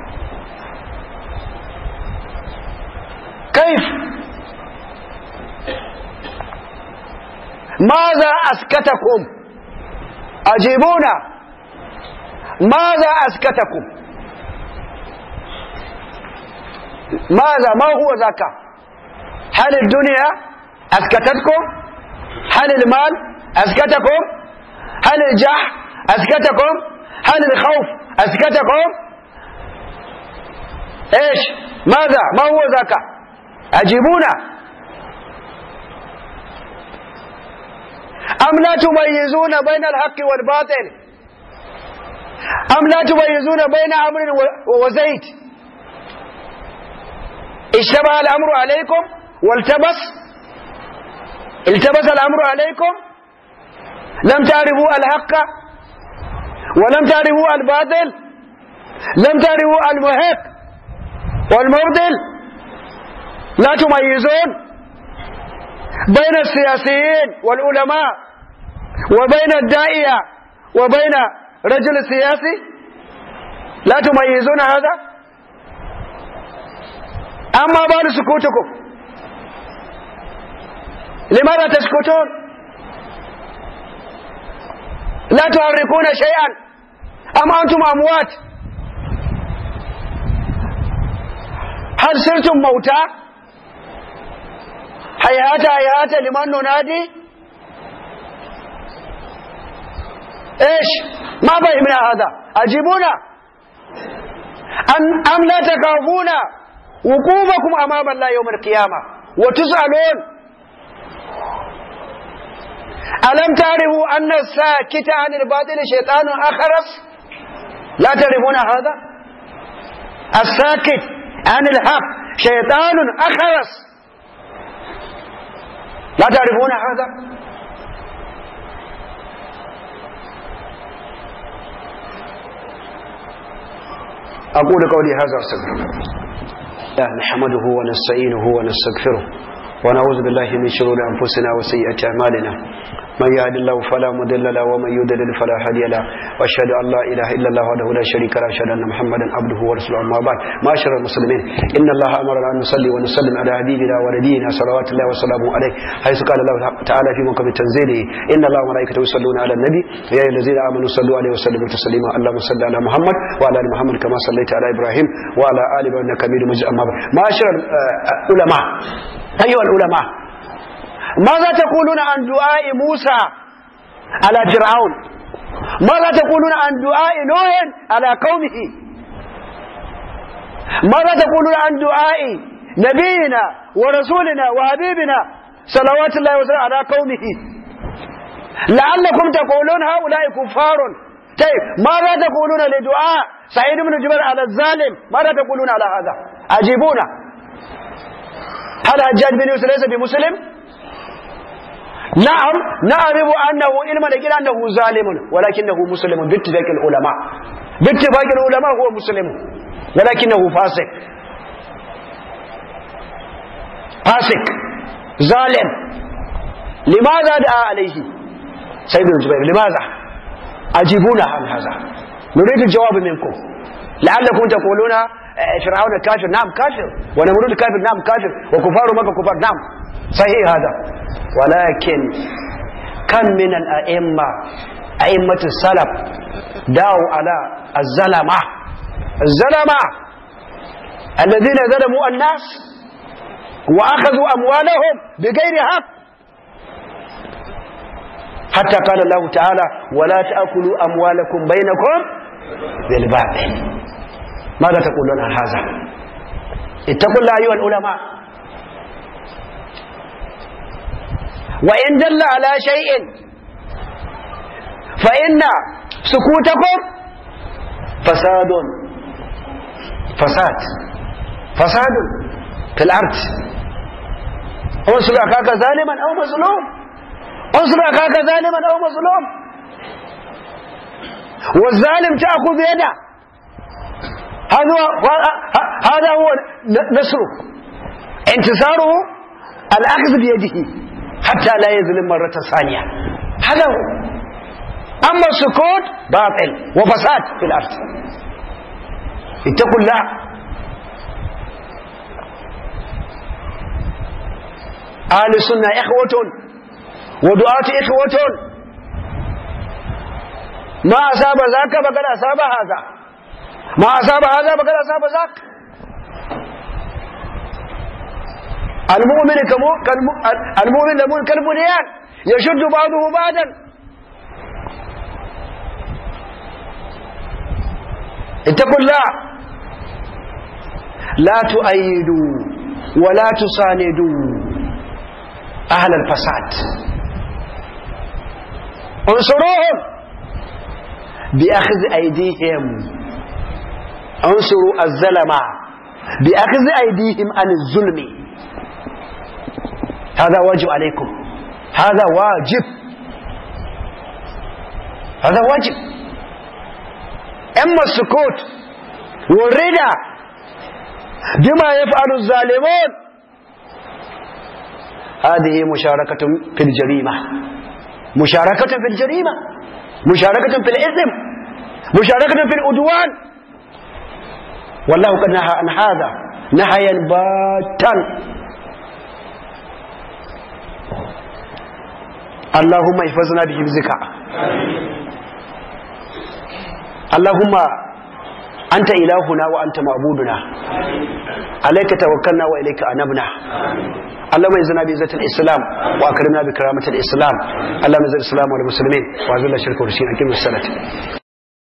كيف ماذا أسكتكم أجيبونا ماذا أسكتكم ماذا ما هو ذاك هل الدنيا أسكتتكم هل المال أسكتكم هل الجح أسكتكم هل الخوف أسكتكم إيش ماذا ما هو ذاك أجيبونا أم لا تميزون بين الحق والباطل أم لا تميزون بين أمر وزيت اشتبه الأمر عليكم والتبس التبس الأمر عليكم لم تعرفوا الحق ولم تعرفوا الباطل لم تعرفوا المحق والمبطل لا تميزون بين السياسيين والعلماء وبين الداعية وبين رجل سياسي لا تميزون هذا أما بال سكوتكم لماذا تسكتون لا تحركون شيئا أم أنتم أموات هل صرتم موتى هيهات هيهات لمن ننادي ايش ما فهمنا هذا اجيبونا أم, أم لا تخافون وقوفكم امام الله يوم القيامه وتسالون الم تعرفوا ان الساكت عن الباطل شيطان اخرس لا تعرفون هذا الساكت عن الحق شيطان اخرس لا تعرفون هذا أقول قولي هذا أستغفر الله نحمده ونستعينه ونستغفره ونعوذ بالله من شرور أنفسنا وسيئات أعمالنا من يهد الله فلا مضل له ومن يضلل فلا هادي له واشهد ان لا اله الا الله وحده لا شريك له واشهد ان محمدا عبده ورسوله اما بعد معاشر المسلمين ان الله امرنا ان نصلي ونسلم على حبيبنا ونبينا صلوات الله وسلامه عليه حيث قال الله تعالى في محكم تنزيله ان الله وملائكته يصلون على النبي يا ايها الذين امنوا صلوا عليه وسلموا تسليما اللهم صل على محمد وعلى ال محمد كما صليت على ابراهيم وعلى ال ابراهيم انك حميد مجيد اما بعد معاشر العلماء ايها العلماء ماذا تقولون عن دعاء موسى على فرعون ماذا تقولون عن دعاء نوح على قومه ماذا تقولون عن دعاء نبينا ورسولنا وحبيبنا صلوات الله وسلامه على قومه لعلكم تقولون هؤلاء كفار طيب ماذا تقولون لدعاء سعيد بن جبر على الظالم ماذا تقولون على هذا أجيبونا هل حجاج بن يوسف ليس بمسلم نعم نعرف أنه علما لكن أنه ظالم ولكنه مسلم باتفاق العلماء باتفاق العلماء هو مسلم ولكنه فاسق فاسق ظالم لماذا دعا عليه سيد الجبير لماذا أجيبونا عن هذا نريد الجواب منكم لعلكم تقولون فرعون كافر نعم كافر ونمرود كافر نعم كافر وكفار مكة كفار نعم صحيح هذا ولكن كم من الأئمة أئمة السلف داوا على الزلمة الزلمة الذين ظلموا الناس وأخذوا أموالهم بغير حق حتى قال الله تعالى ولا تأكلوا أموالكم بينكم بالباطل ماذا تقولون عن هذا اتقوا الله أيها العلماء وإن دل على شيء fa inna sukutakum fasadun fasad fasadun fil ard انصر اخاك ظالما او مظلوم انصر اخاك ظالما او مظلوم والظالم تاخذ يده هذا هو هذا هو نصره انتصاره الاخذ بيده حتى لا يظلم مره ثانيه هذا هو اما السكوت باطل وفساد في الارض اتقوا الله اهل السنه اخوه ودعاه اخوه ما اصاب ذاك فقد اصاب هذا ما أصاب هذا فقد أصاب ذاك المؤمن كمو المؤمن لمؤمن كالبنيان يشد بعضه بعضا اتقوا الله لا تؤيدوا ولا تصاندوا أهل الفساد انصروهم بأخذ أيديهم انصروا الظلمة بأخذ أيديهم عن الظلم هذا واجب عليكم هذا واجب هذا واجب أما السكوت والردى بما يفعل الظالمون هذه مشاركة في الجريمة مشاركة في الجريمة مشاركة في الإثم مشاركة في العدوان والله قد نهى عن هذا نهيا باتا اللهم احفظنا بحفظك اللهم أنت إلهنا وأنت معبودنا عليك توكلنا وإليك أنبنا اللهم اعزنا بعزة الإسلام وأكرمنا بكرامة الإسلام اللهم اعز الإسلام والمسلمين وأذل الشرك والمشركين أقم الصلاة